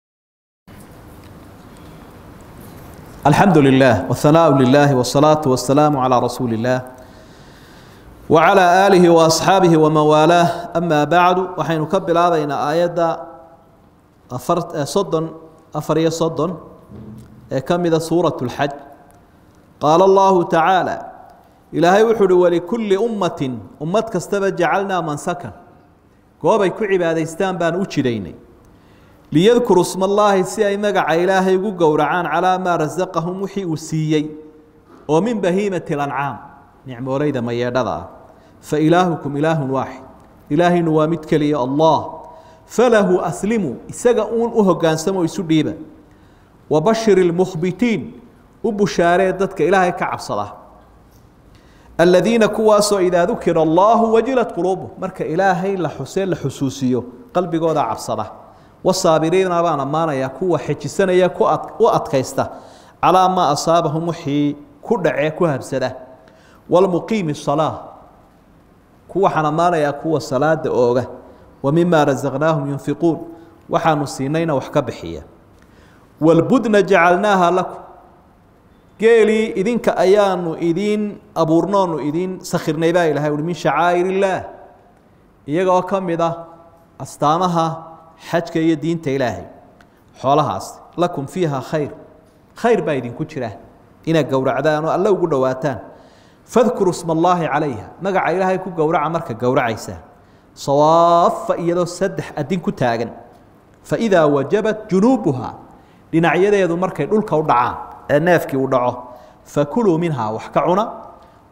alxamdu lilah wahanaau lilah wsalaatu wasalaamu calaa rasuuli illah wacalaa aalihi waasxaabihi waman waalaah amaa bacdu waxaynu ka bilaabaynaa aayadda afar soddon afar iyo soddon ee ka mida suurat اlxaj qaala allahu tacaala ilaahay wuxuu uhi walikulli ummatin ummad kastaba jacalnaa mansakan goobay ku cibaadaystaan baan u jidaynay liyadkuru sma allaahi si ay magaca ilaahay ugu gowracaan calaa maa rasaqahum wixii uu siiyey oo min bahiimati lancaam nicmoolayda mayeedhada ah fa ilaahukum ilaahun waaxid ilaahaynu waa mid keliya allah falahu aslimuu isaga uun u hogaansamo isu dhiiba wabashir ilmukhbitiin u bushaaree dadka ilaahay ka cabsada aladiina kuwaasoo idaa dukira allahu wajilat quluubuh marka ilaahay la xusee la xusuusiyo qalbigooda cabsada wasaabiriina baan ammaanayaa kuwa xejisanaya u adkaysta calaa maa asaabahum wixii ku dhacee ku habsada wlmuqiimi salaa kuwaxaan ammaanayaa kuwa salaada ooga wa mima rasaqnaahum yunfiquun waxaanu siinayna wax ka bixiya walbudna jacalnaaha lakum geelii idinka ayaanu idiin abuurnoonu idiin sakhirnay baa ilahay uhi min shacaa'ir illaah iyaga oo ka mid ah astaamaha xajka iyo diinta ilaahay xoolahaas lakum fiiha khayr khayr baa idinku jira inaad gowracdaan oo alle ugu dhowaataan fadkuru sma allaahi calayha magaca ilaahay ku gowraca marka gowracaysaa sawaafa iyadoo saddex adin ku taagan faidaa wajabat junuubuha dhinacyadeedu markay dhulka u dhacaan ee neefkii u dhaco fakuluu minhaa wax ka cuna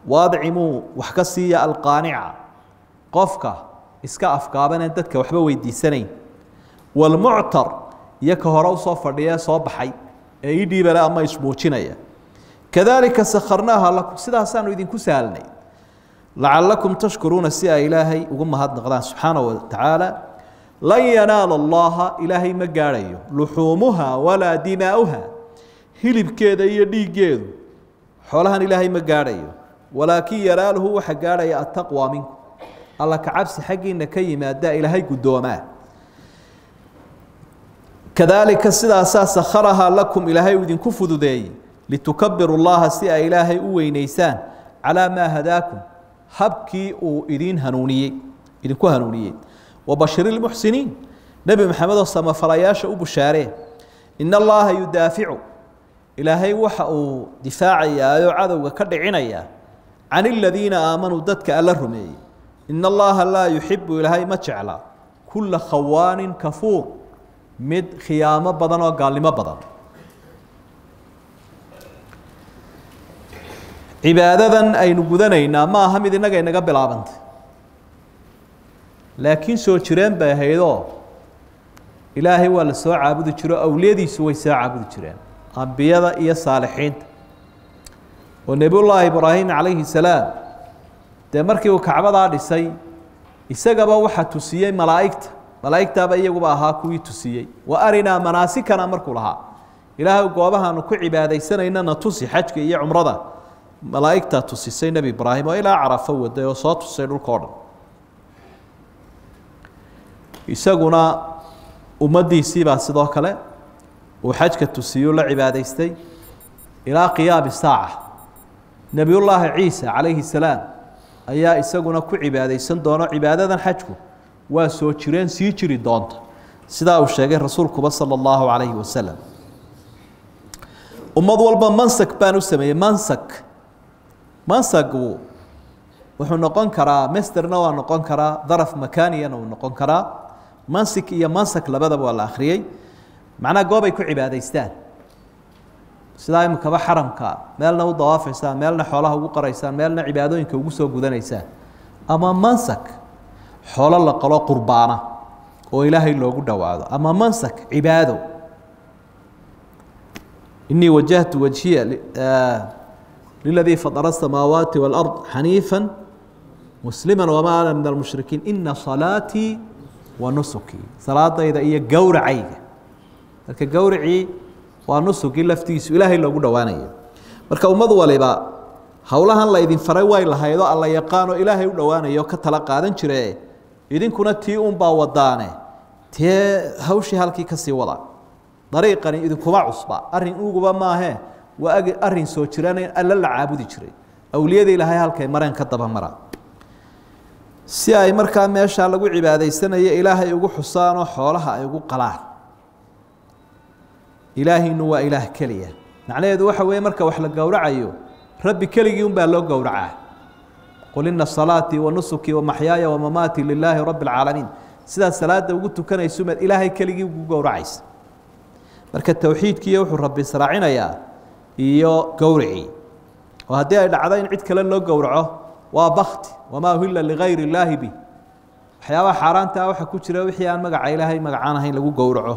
waadcimuu wax ka siiya alqaanica qofka iska afgaabaneen dadka waxba weydiisanayn walmuctar iyo ka hore usoo fadhiya soo baxay ee ii dhiibale ama ismuujinaya kadalika sakharnaaha lakum sidaasaanu idinku sahalnay lacalakum tashkuruuna si ay ilaahay ugu mahadnaqdaan subxaanahu watacaala lan yanaala allaha ilaahay ma gaadhayo luxuumuha walaa dimaa'uha hilibkeeda iyo dhiiggeedu xoolahan ilaahay ma gaadhayo walaakin yanaaluhu waxa gaadhaya attaqwa minku alla ka cabsi xaggiina ka yimaada ilaahay guddoomaa kadalika sidaasaa sakharahaa lakum ilaahay uu idinku fududeeyey litukabiru llaha si ay ilaahay u weynaysaan calaa maa hadaakum habkii uu idin hanuuniyey idinku hanuuniyey wabashir ilmuxsiniin nebi maxamedoo samafalayaasha u bushaaree in allaha yudaaficu ilaahay waxa uu difaacayaa oo cadowga ka dhicinayaa can aladiina aamanuu dadka alla rumeeyey in allaha laa yuxibu ilaahay ma jecla kulla khawaanin kafuur mid khiyaamo badan oo gaalnimo badan cibaadadan aynu gudanaynaa ma aha mid innaga inaga bilaabantay laakiin soo jireen bay ahaydoo ilaahay waa la soo caabudi jiro awliyadiisu way soo caabudi jireen ambiyada iyo saalixiinta oo nebiyullaahi ibraahim calayhi salaam dee markii uu kacbadaa dhisay isagaba waxaa tusiyey malaa'igta malaa'igtaaba iyaguba ahaa kuwii tusiyey wa arinaa manaasikana markuu lahaa ilaahay goobahaanu ku cibaadaysanaynana tusi xajka iyo cumrada malaa'igtaa tusisay nebi ibraahim oo ilaa carafo waday oo soo tusay dhulka o dhan isaguna ummaddiisiibaa sidoo kale uu xajka tusiyuu la cibaadaystay ilaa qiyaami saaca nebiyullaahi ciisa calayhi salaam ayaa isaguna ku cibaadaysan doono cibaadadan xajku waa soo jireen sii jiri doonta sidaa uu sheegay rasuulkuba sala allahu calayhi wasalam ummad walba mansak baan u sameeyey mansak mansagu wuxuu noqon karaa masterna waa noqon karaa daraf makaniyana uu noqon karaa mansik iyo mansak labadaba waa la akhriyey macnaha goob ay ku cibaadaystaan sidaa imikaba xaramka meelna u dawaafaysaan meelna xoolaha ugu qaraysaan meelna cibaadooyinka ugu soo gudanaysaan ama mansak xoolo la qalo qurbaana oo ilaahay loogu dhowaado ama mansak cibaado inii wajahtu wajhiya liladii fadara الsamaawaati wاlأrض xaniifa muslima wama ana min almushrikiin ina salaatii wa nusukii salaadayda iyo gowracayga marka gowracii waa nusugii laftiisu ilaahay loogu dhowaanayo marka ummad waliba howlahan la idin faray way lahaydoo alla yaqaanoo ilaahay u dhowaanayo ka tala qaadan jire idinkuna tii unbaa wadaane tee hawshii halkii kasii wada dariiqani idinkuma cusba arrin uguba maahee waa arrin soo jiraan alla la caabudi jiray awliyada ilaahay halkay mareen ka daba mara si ay markaa meeshaa lagu cibaadaysanayo ilaahay ugu xusaanoo xoolaha ay ugu qalaan ilaahinu waa ilaah keliya macnaheedu waxa weeye marka wax la gowracayo rabbi keligii unbaa loo gowracaa qul ina salaatii wa nusukii wamaxyaaya wamamaatii lilaahi rabbi alcaalamiin sidaad salaada ugu tukanaysumaad ilaahay keligii ugu gowracaysa marka towxiidkiiyo wuxuu rabbi israacinayaa iyo gowricii oo haddii ay dhacdo in cid kale loo gowraco waa bakti wamaa uhila ligayr illaahi bih waxyaabaha xaaraanta waxa ku jira wixii aan magaca ilaahay magacaan ahayn lagu gowraco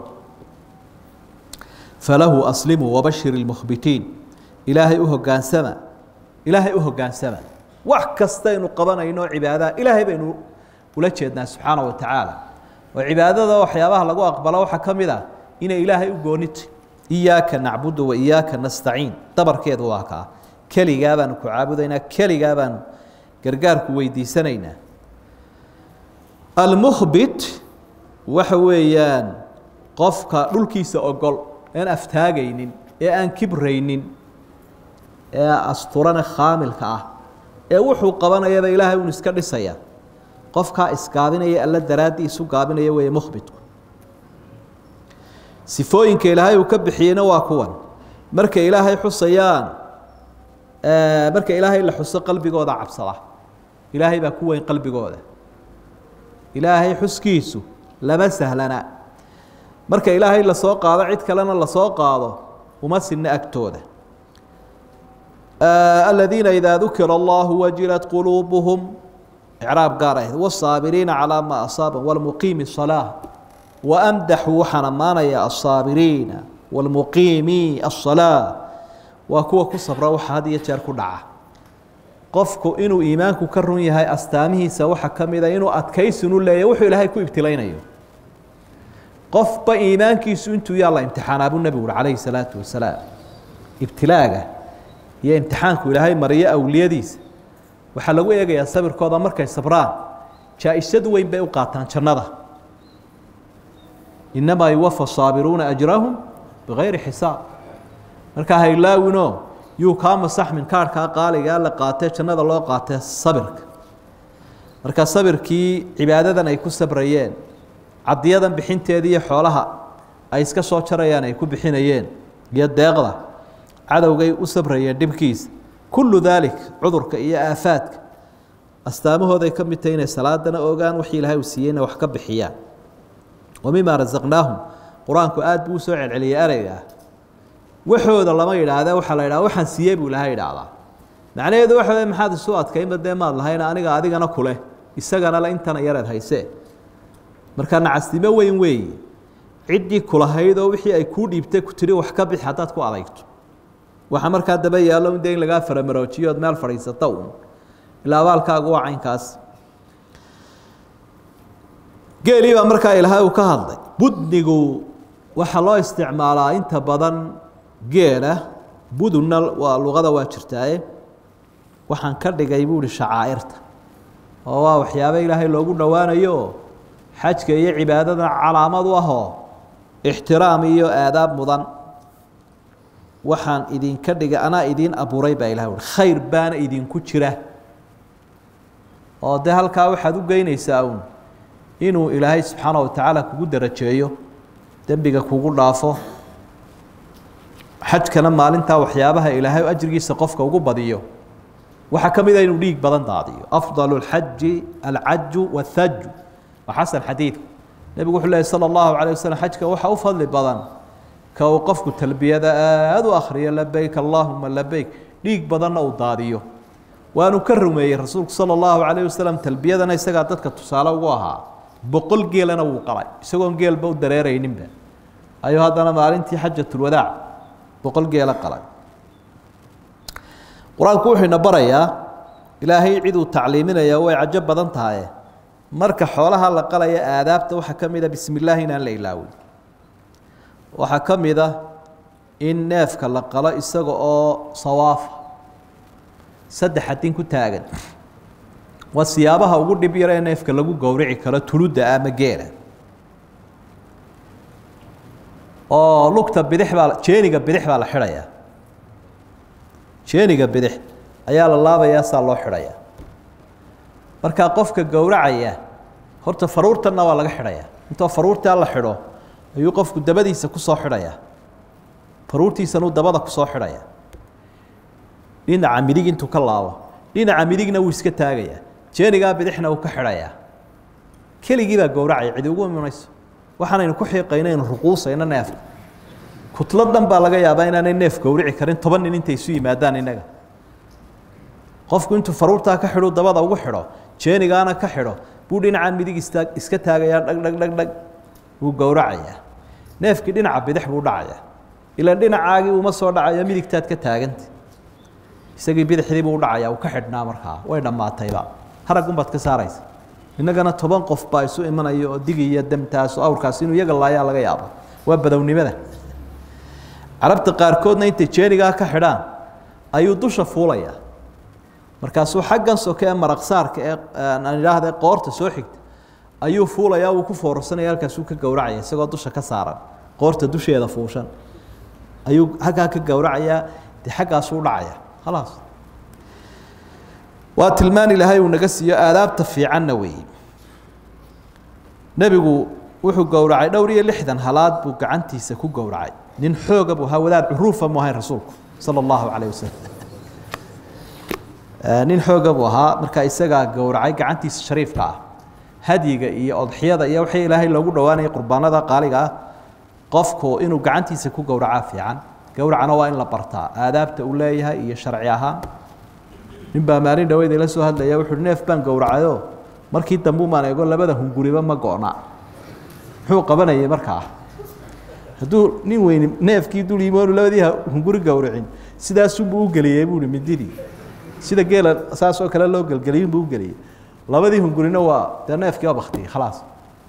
falahu aslimuu wabashir ilmukhbitiin ilaahay u hogaansama ilaahay u hogaansama wax kastaynu qabanayno cibaadaha ilaahay baynu ula jeednaa subxaana wa tacaala oo cibaadada waxyaabaha lagu aqbalo waxaa ka mid ah inay ilaahay u goonita iyaaka nacbudu wa iyaaka nastaciin dabarkeedu waa kaa keligaa baanu ku caabudaynaa keligaa baanu gargaarku weydiisanaynaa almukhbit waxa weeyaan qofka dhulkiisa ogol aan aftaagaynin ee aan kibraynin ee asturane khaamilka ah ee wuxuu qabanayaba ilaahay un iska dhisaya qofkaa isgaabinaya alla daraaddii isu gaabinaya weeye mukhbitku sifooyinka ilaahay uu ka bixiyeyna waa kuwan markay ilaahay xusayaan marka ilaahay la xuso qalbigooda cabsada ilaahay baa ku weyn qalbigooda ilaahay xuskiisu lama sahlana marka ilaahay lasoo qaado cid kalena lasoo qaado uma sinna agtooda aladiina idaa dukira allahu wajilat quluubuhum icraab gaar ahayd wاsaabiriina calaa maa asaaba wlmuqiimi الصalaaة waamdaxuu waxaan ammaanaya aلsaabiriina wاlmuqiimi الصalaaة waa kuwa ku sabra waxa had iyo jeer ku dhaca qofku inuu iimaanku ka run yahay astaamihiisa waxaa ka mida inuu adkaysinu leeyahy wuxuu ilaahay ku ibtilaynayo qofba iimaankiisu intuu yaa la imtixaanaa buu nebigu uri calayhi salaatu wasalaam ibtilaaga iyo imtixaanku ilaahay mariyo awliyadiisa waxaa lagu eegayaa sabirkooda markay sabraan jaa-isad weyn bay u qaataan jannada inamaa yuwafa saabiruuna ajrahum bigayri xisaab markaa haylaawino yuu kaa masaxmin kaarhkaa qaaligaa la qaatee jannada loo qaatee sabirka marka sabirkii cibaadadan ay ku sabrayeen cadiyadan bixinteeda iyo xoolaha ay iska soo jarayaan ay ku bixinayeen iyo deeqda cadowgay u sabrayeen dhibkiisa kullu daalik cudurka iyo aafaadka astaamahooday ka mid tahay inay salaadana ogaan wixii ilaahay uu siiyeyna wax ka bixiyaan wa mimaa rasaqnaahum qur-aanku aad buu usoo celceliyay ereyga ah waxooda lama yidhaahda waxaa la yidhaha waxaan siiyey buu ilahay idhaahdaa macnaheedu waxa wey maxaad isu adkaynba dee maad lahayn aniga adigana kuleh isagana le intana yareed haysee marka nacasnimo weyn weeye ciddii kulahayd oo wixii ay kuu dhiibtay ku tiri wax ka bixi haddaad ku adayto waxa markaa daba yaallo de in lagaa faramaroojiyo ood meel fadhiisata un ilaa abaalkaagu waa caynkaas geelii baa markaa ilaahay uu ka hadlay budnigu waxaa loo isticmaalaa inta badan geela budunna waa luqada waa jirtaaye waxaan ka dhigay buu ihi shacaa'irta oo waa waxyaabo ilaahay loogu dhowaanayo xajka iyo cibaadadana calaamad u ahoo ixtiraam iyo aadaab mudan waxaan idinka dhigay anaa idiin abuuray baa ilahay ui khayr baana idinku jira oo dee halkaa waxaad u geynaysaa uun inuu ilaahay subxaana wa tacaala kugu darajeeyo dembiga kugu dhaafo xajkana maalintaa waxyaabaha ilaahay ajrigiisa qofka ugu badiyo waxaa ka mid a inuu dhiig badan daadiyo afdal اlxaji alcaju wاthaju waa xasan xadiidku nebigu wuxuu lehy salى اllahu alيه waslm xajka waxa u fadli badan ka uu qofku talbiyada aada u akriyo labeyk allahuma labeyk dhiig badanna uu daadiyo waanu ka rumeeyey rasuulku salى اllahu alayه wasalam talbiyadana isagaa dadka tusaale ugu ahaa boqol geelana wuu qalay isagoon geelba u dareerayninba ayuu haddana maalintii xajatulwadaac boqol geela qalay qur-aanku wuxuu ina barayaa ilaahay cid uu tacliiminaya way cajo badan tahaye marka xoolaha la qalaya aadaabta waxaa ka mida bismi illaahi inaan la ilaawin waxaa ka mida in neefka la qalo isaga oo sawaafa saddex adin ku taagan waa siyaabaha ugu dhib yar ee neefka lagu gowrici karo tuludda ama geela oo lugta bidix baa jeeniga bidix baa la xidhayaa jeeniga bidix ayaa la laabayaa saa loo xidhaya markaa qofka gowracaya horta faruurtanna waa laga xidhayaa intoo faruurtaa la xidho ayuu qofku dabadiisa kusoo xidhayaa faruurtiisanuu dabada kusoo xidhaya dhinaca midig intuu ka laabo dhinaca midigna wuu iska taagayaa jeenigaa bidixna uu ka xidhayaa keligii baa gowracaya cidi ugu imanayso waxaanaynu ku xiiqaynaynu ruquusayno neefka kutlad dhan baa laga yaabaa inaanay neef gowrici karin toban nin intay isu yimaadaan innaga qofku intuu faruurtaa ka xidhu dabada ugu xidho jeenigaana ka xidho buu dhinaca midig istaa iska taagayaa dhag dhag dhag dhag wuu gowracayaa neefkii dhinaca bidix buu dhacayaa ilaan dhinacaagii uma soo dhacayo midigtaad ka taaganta isagii bidixdii buu dhacayaa uu ka xidhnaa markaa way dhammaatayba haraggunbaad ka saaraysa innagana toban qof baa isu imanaya oo digi iyo damtaas oo awrkaas inuu iyaga laayaa laga yaabo waa badownimada carabta qaarkoodna intay jeenigaa ka xidhaan ayuu dusha fuulayaa markaasuu xaggan soke ee maraqsaarka ee aan idhaahda qoorta soo xigta ayuu fuulayaa wuu ku foorarsanaya halkaasuu ka gowracaya isagoo dusha ka saaran qoorta dusheeda fuushan ayuu halkaa ka gowracayaa dee xaggaasuu dhacaya khalaas waa tilmaan ilaahay uu naga siiyo aadaabta fiicanna weeye nebigu wuxuu gowracay dhowr iyo lixdan halaad buu gacantiisa ku gowracay nin xooga buu ahaa wadaad curuufa mu ahayn rasuulku sala allahu calayh wasalam nin xooga buu ahaa markaa isagaa gowracay gacantiisa shariifka ah hadyiga iyo odxiyada iyo wixii ilaahay loogu dhowaanayay qurbaanada qaaliga ah qofku inuu gacantiisa ku gowracaa fiican gowracana waa in la bartaa aadaabta uu leeyahay iyo sharci ahaan nin baa maalin dhaweyd ila soo hadlaya wuxuuhi neef baan gowracayo markii dambu maan eego labada hunguriba ma go-na muxuu qabanayay markaa hadduu nin weyni neefkii dul yimoonu labadii hunguri gowracin sidaasunbuu u geliyey buuhi mididii sida geela saas oo kale loo gelgeliyun buu u geliyey labadii hungurina waa dee neefkii waa baktiyey khalaas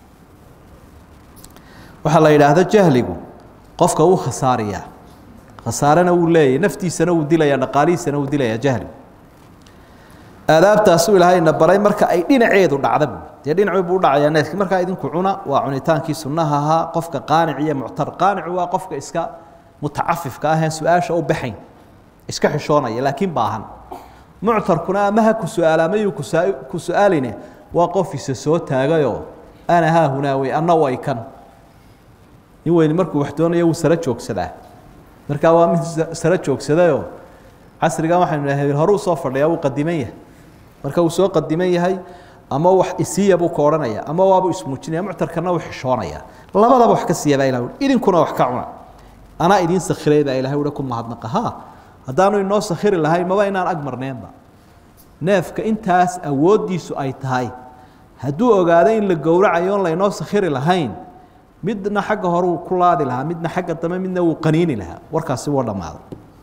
waxaa la yidhaahda jahligu qofka uu khasaariyaa khasaarena wuu leeyahy naftiisana wuu dilaya dhaqaalihiisana wuu dilaya jahligu aadaabtaasuu ilaahayna baray marka ay dhinaceedu dhacda bu dee dhinacu buu udhacayaa neefkii markaa idinku cuna waa cunitaankii sunnaha ahaa qofka qaanic iyo muctar qaanicu waa qofka iska mutacafifka aheen su-aasha u baxayn iska xishoonaya laakiin baahan muctarkuna ama ha ku su-aala amayuu ku su-aaline waa qof isa soo taagayoo ana haa hunaawey anna way kan nin weyni markuu wax doonayo wuu sara joogsadaa markaa waa mid sara joogsadayoo casrigan waxaynu dhahay hore u soo fadhiyaa wuu qadiman yahay marka uu soo qadiman yahay ama wax isiiya buu ka odhanaya ama waabuu ismuujinaya muctarkana wuu xishoonaya labadaba wax ka siiya baa ilah ui idinkuna wax ka cuna anaa idiin sakhiray baa ilahay uhi ku mahadnaqa ha haddaanu inoo sakhiri lahayn maba inaan ag marneenba neefka intaas awooddiisu ay tahay hadduu ogaado in la gowracayo on laynoo sakhiri lahayn midna xagga hore uu ku laadi lahaa midna xagga dambe midna wuu qaniini lahaa warkaasi wuu dhammaaday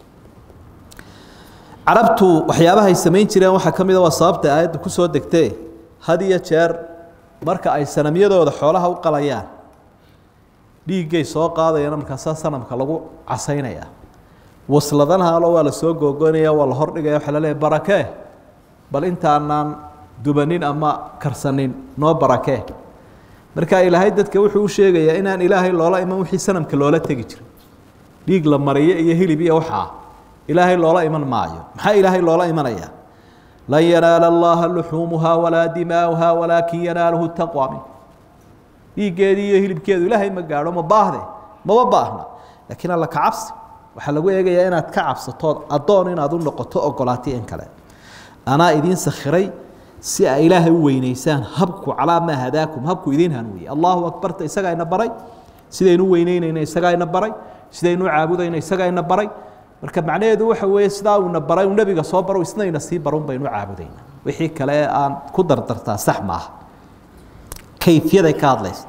carabtu waxyaabahay samayn jireen waxaa ka mid a waa sababta aayadda ku soo degtee had iyo jeer marka ay sanamyadooda xoolaha u qalayaan dhiiggay soo qaadayana markaasaa sanamka lagu casaynaya wasladanaalo waa la soo googoynaya waa la hordhigaya waxaa la leeyahy barakee bal intaanaan dubanin ama karsanin noo barakee marka ilaahay dadka wuxuu u sheegayaa inaan ilaahay loola iman wixii sanamka loola tegi jiray dhiig la mariyo iyo hilib iyo waxaa ilaahay loola iman maayo maxaa ilaahay loola imanaya lan yanaala allaha luxuumuhaa walaa dimaauhaa walaakin yanaaluhu taqwa min dhiiggeedii iyo hilibkeedu ilaahay ma gaadho ma baahde maba baahna laakiin alla ka cabsi waxaa lagu eegayaa inaad ka cabsatood addoon inaad u noqoto ogolaatay in kale anaa idiin sakhiray si ay ilaahay u weynaysaan habku calaa maa hadaakum habku idiin hanuuye allahu akbarta isagaa ina baray sidaynu weyneynayna isagaa ina baray sidaynu caabudayna isagaa ina baray marka macnaheedu waxa weeye sidaa uuna baray uu nebiga soo baro isna ina sii barun baynu caabudayna wixii kale aan ku dardartaa sax maaha kayfiyaday ka hadlaysa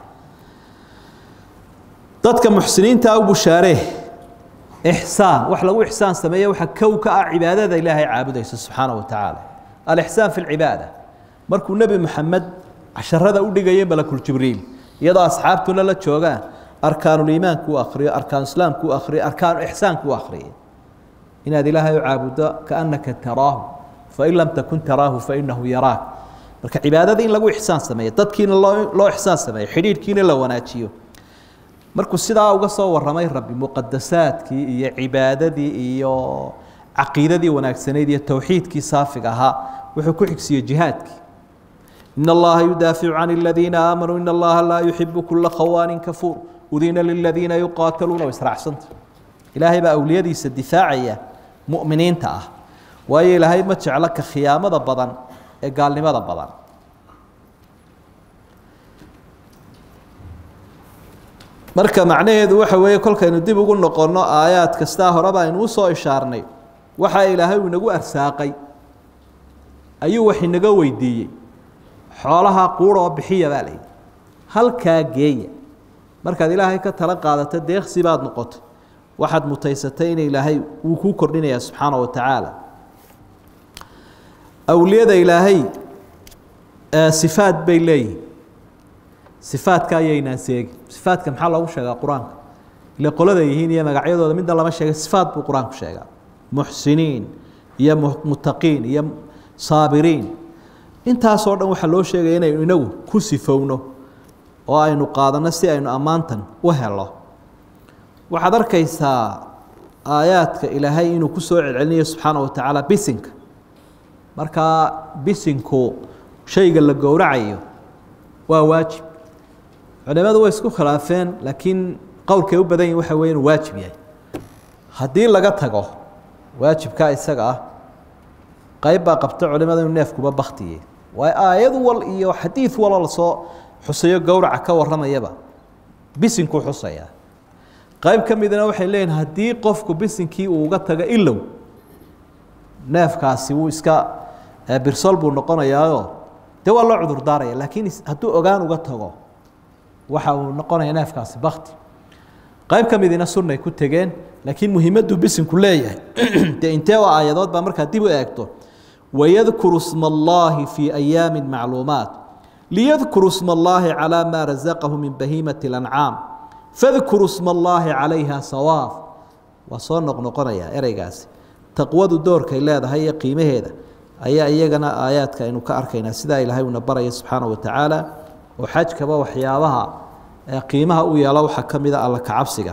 dadka muxsiniinta u bushaaree ixsaan wax lagu ixsaan sameeye waxa kow ka ah cibaadada ilaahay caabudaysa subxaana wa tacaala alixsaan fi lcibaada markuu nebi moxamed casharada u dhigayay malakuljibriil iyadoo asxaabtuna la joogaan arkaanuliimaanku u akriyo arkaanuislaamku u akriyo arkaanu ixsaanku u akriyo inaad ilaahay u caabuddo kaannaka taraahu fain lam takun taraahu fainahu yaraak marka cibaadada in lagu ixsaan sameeyo dadkiina loo loo ixsaan sameeyo xidhiidhkiina la wanaajiyo markuu sidaa uga soo waramay rabbi muqadasaadkii iyo cibaadadii iyo caqiidadii wanaagsanayd iyo towxiidkii saafiga ahaa wuxuu ku xigsiiyey jihaadkii in allaha yudaaficu can aladiina aamanuu in allaha laa yuxibu kula khawaanin kafuur udina liladiina yuqaataluuna israacsanta ilaahay baa awliyadiisa difaacaya mu'miniinta ah waayo ilaahay ma jeclo ka khiyaamada badan ee gaalnimada badan marka macnaheedu waxa weeye kolkaynu dib ugu noqonno aayaad kastaa horeba aynu usoo ishaarnay waxa ilaahay uu inagu arsaaqay ayuu wax inaga weydiiyey xoolaha quuroo bixiya baa layidhi halkaa geeya markaad ilaahay ka tala qaadato deeqsi baad noqoto waxaad mutaysatay in ilaahay wuu kuu kordhinaya subxaana wa tacaala awliyada ilaahay sifaad bay leeyihin sifaadka ayaynaan seegin sifaadka maxaa loogu sheegaa qur-aanka ile qolada yihiin iyo magacyadooda midna lama sheega sifaad buu qur-aanku sheegaa muxsiniin iyo mutaqiin iyo saabiriin intaasoo dhan waxaa loo sheegaya inaynu inagu ku sifowno oo aynu qaadanno si aynu ammaantan u helo waxaad arkaysaa aayaadka ilaahay inuu ku soo celcelinayo subxaana wa tacaala bisinka markaa bisinku shayga la gowracayo waa waajib culimadu way isku khilaafeen laakiin qowlkay u badan yihin waxa weye inuu waajib yahay haddii laga tago waajibkaa isaga ah qayb baa qabta culimada inuu neefkuba baktiye waayo aayad wal iyo xadiid waloo lasoo xusayo gowraca ka warramayaba bisinkuu xusayaa qayb ka midna waxay leeyihin haddii qofku bisinkii uu uga tago ilow neefkaasi wuu iska birsol buu noqonayaayo dee waa loo cudur daaraya laakiin hadduu ogaan uga tago waxa uu noqonaya neefkaasi bakti qayb ka midina sunnay ku tegeen laakiin muhiimaddu bisinku leeyahay dee intee oo aayadood baa markaa dib u eegto wayadkuru sma allaahi fii ayaami macluumaat liyadkuru sma allaahi calaa maa rasaqahu min bahiimati اlancaam fadkuru sma allaahi calayha sawaaf waa soo noqnoqonaya ereygaasi taqwadu doorkay leedahay iyo qiimaheeda ayaa iyagana aayaadka aynu ka arkaynaa sidaa ilaahay uuna baraya subxaana wa tacaala oo xajkaba waxyaabaha qiimaha u yeelo waxaa ka mida alla kacabsiga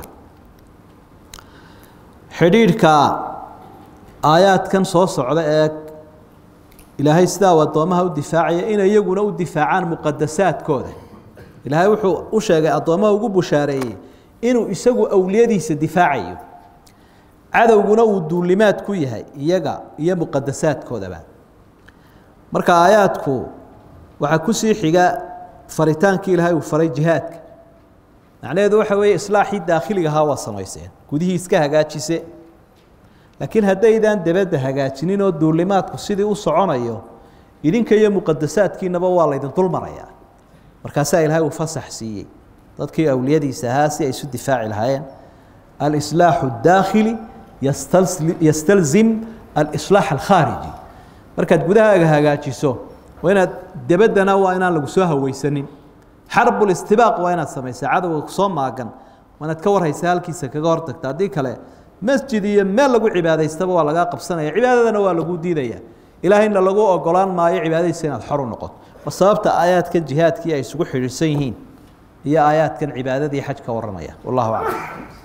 xidhiidhka aayaadkan soo socda ee ilaahay sidaa addoomaha u difaacaya inay iyaguna u difaacaan muqadasaadkooda ilaahay wuxuu u sheegay addoommaha ugu bushaareeyey inuu isagu awliyadiisa difaacayo cadowguna uu duulimaad ku yahay iyaga iyo muqadasaadkoodaba marka aayaadku waxaa kusii xiga faritaankii ilaahay uu faray jihaadka macnaheedu waxa weeye islaaxii daakhiliga ahaa waa samayseen gudihii iska hagaajise laakiin haddaydaan debadda hagaajinin oo duulimaadku sidii u soconayo idinka iyo muqadasaadkiinaba waa laydin dulmarayaa markaasaa ilaahay uu fasax siiyey dadkii awliyadiisa ahaa si ay isu difaaci lahaayeen alislaaxu اdaakhili yastalzim alislaax alkhaariji markaad gudahaaga hagaajiso waa inaad debaddana waa inaan lagu soo haweysanin xarbulistibaaq waa inaad samaysaa cadowga kusoo maagan waa inaad ka warhaysa halkiisa kaga hortagta haddii kale masjid iyo meel lagu cibaadaystaba waa lagaa qabsanaya cibaadadana waa lagu diidaya ilaahayna lagu ogolaan maayo cibaadadiisa inaad xor u noqoto waa sababta aayaadkan jihaadkii ay isugu xidhiidhsan yihiin iyo aayaadkan cibaadadii xaj ka warramaya wallahu aclam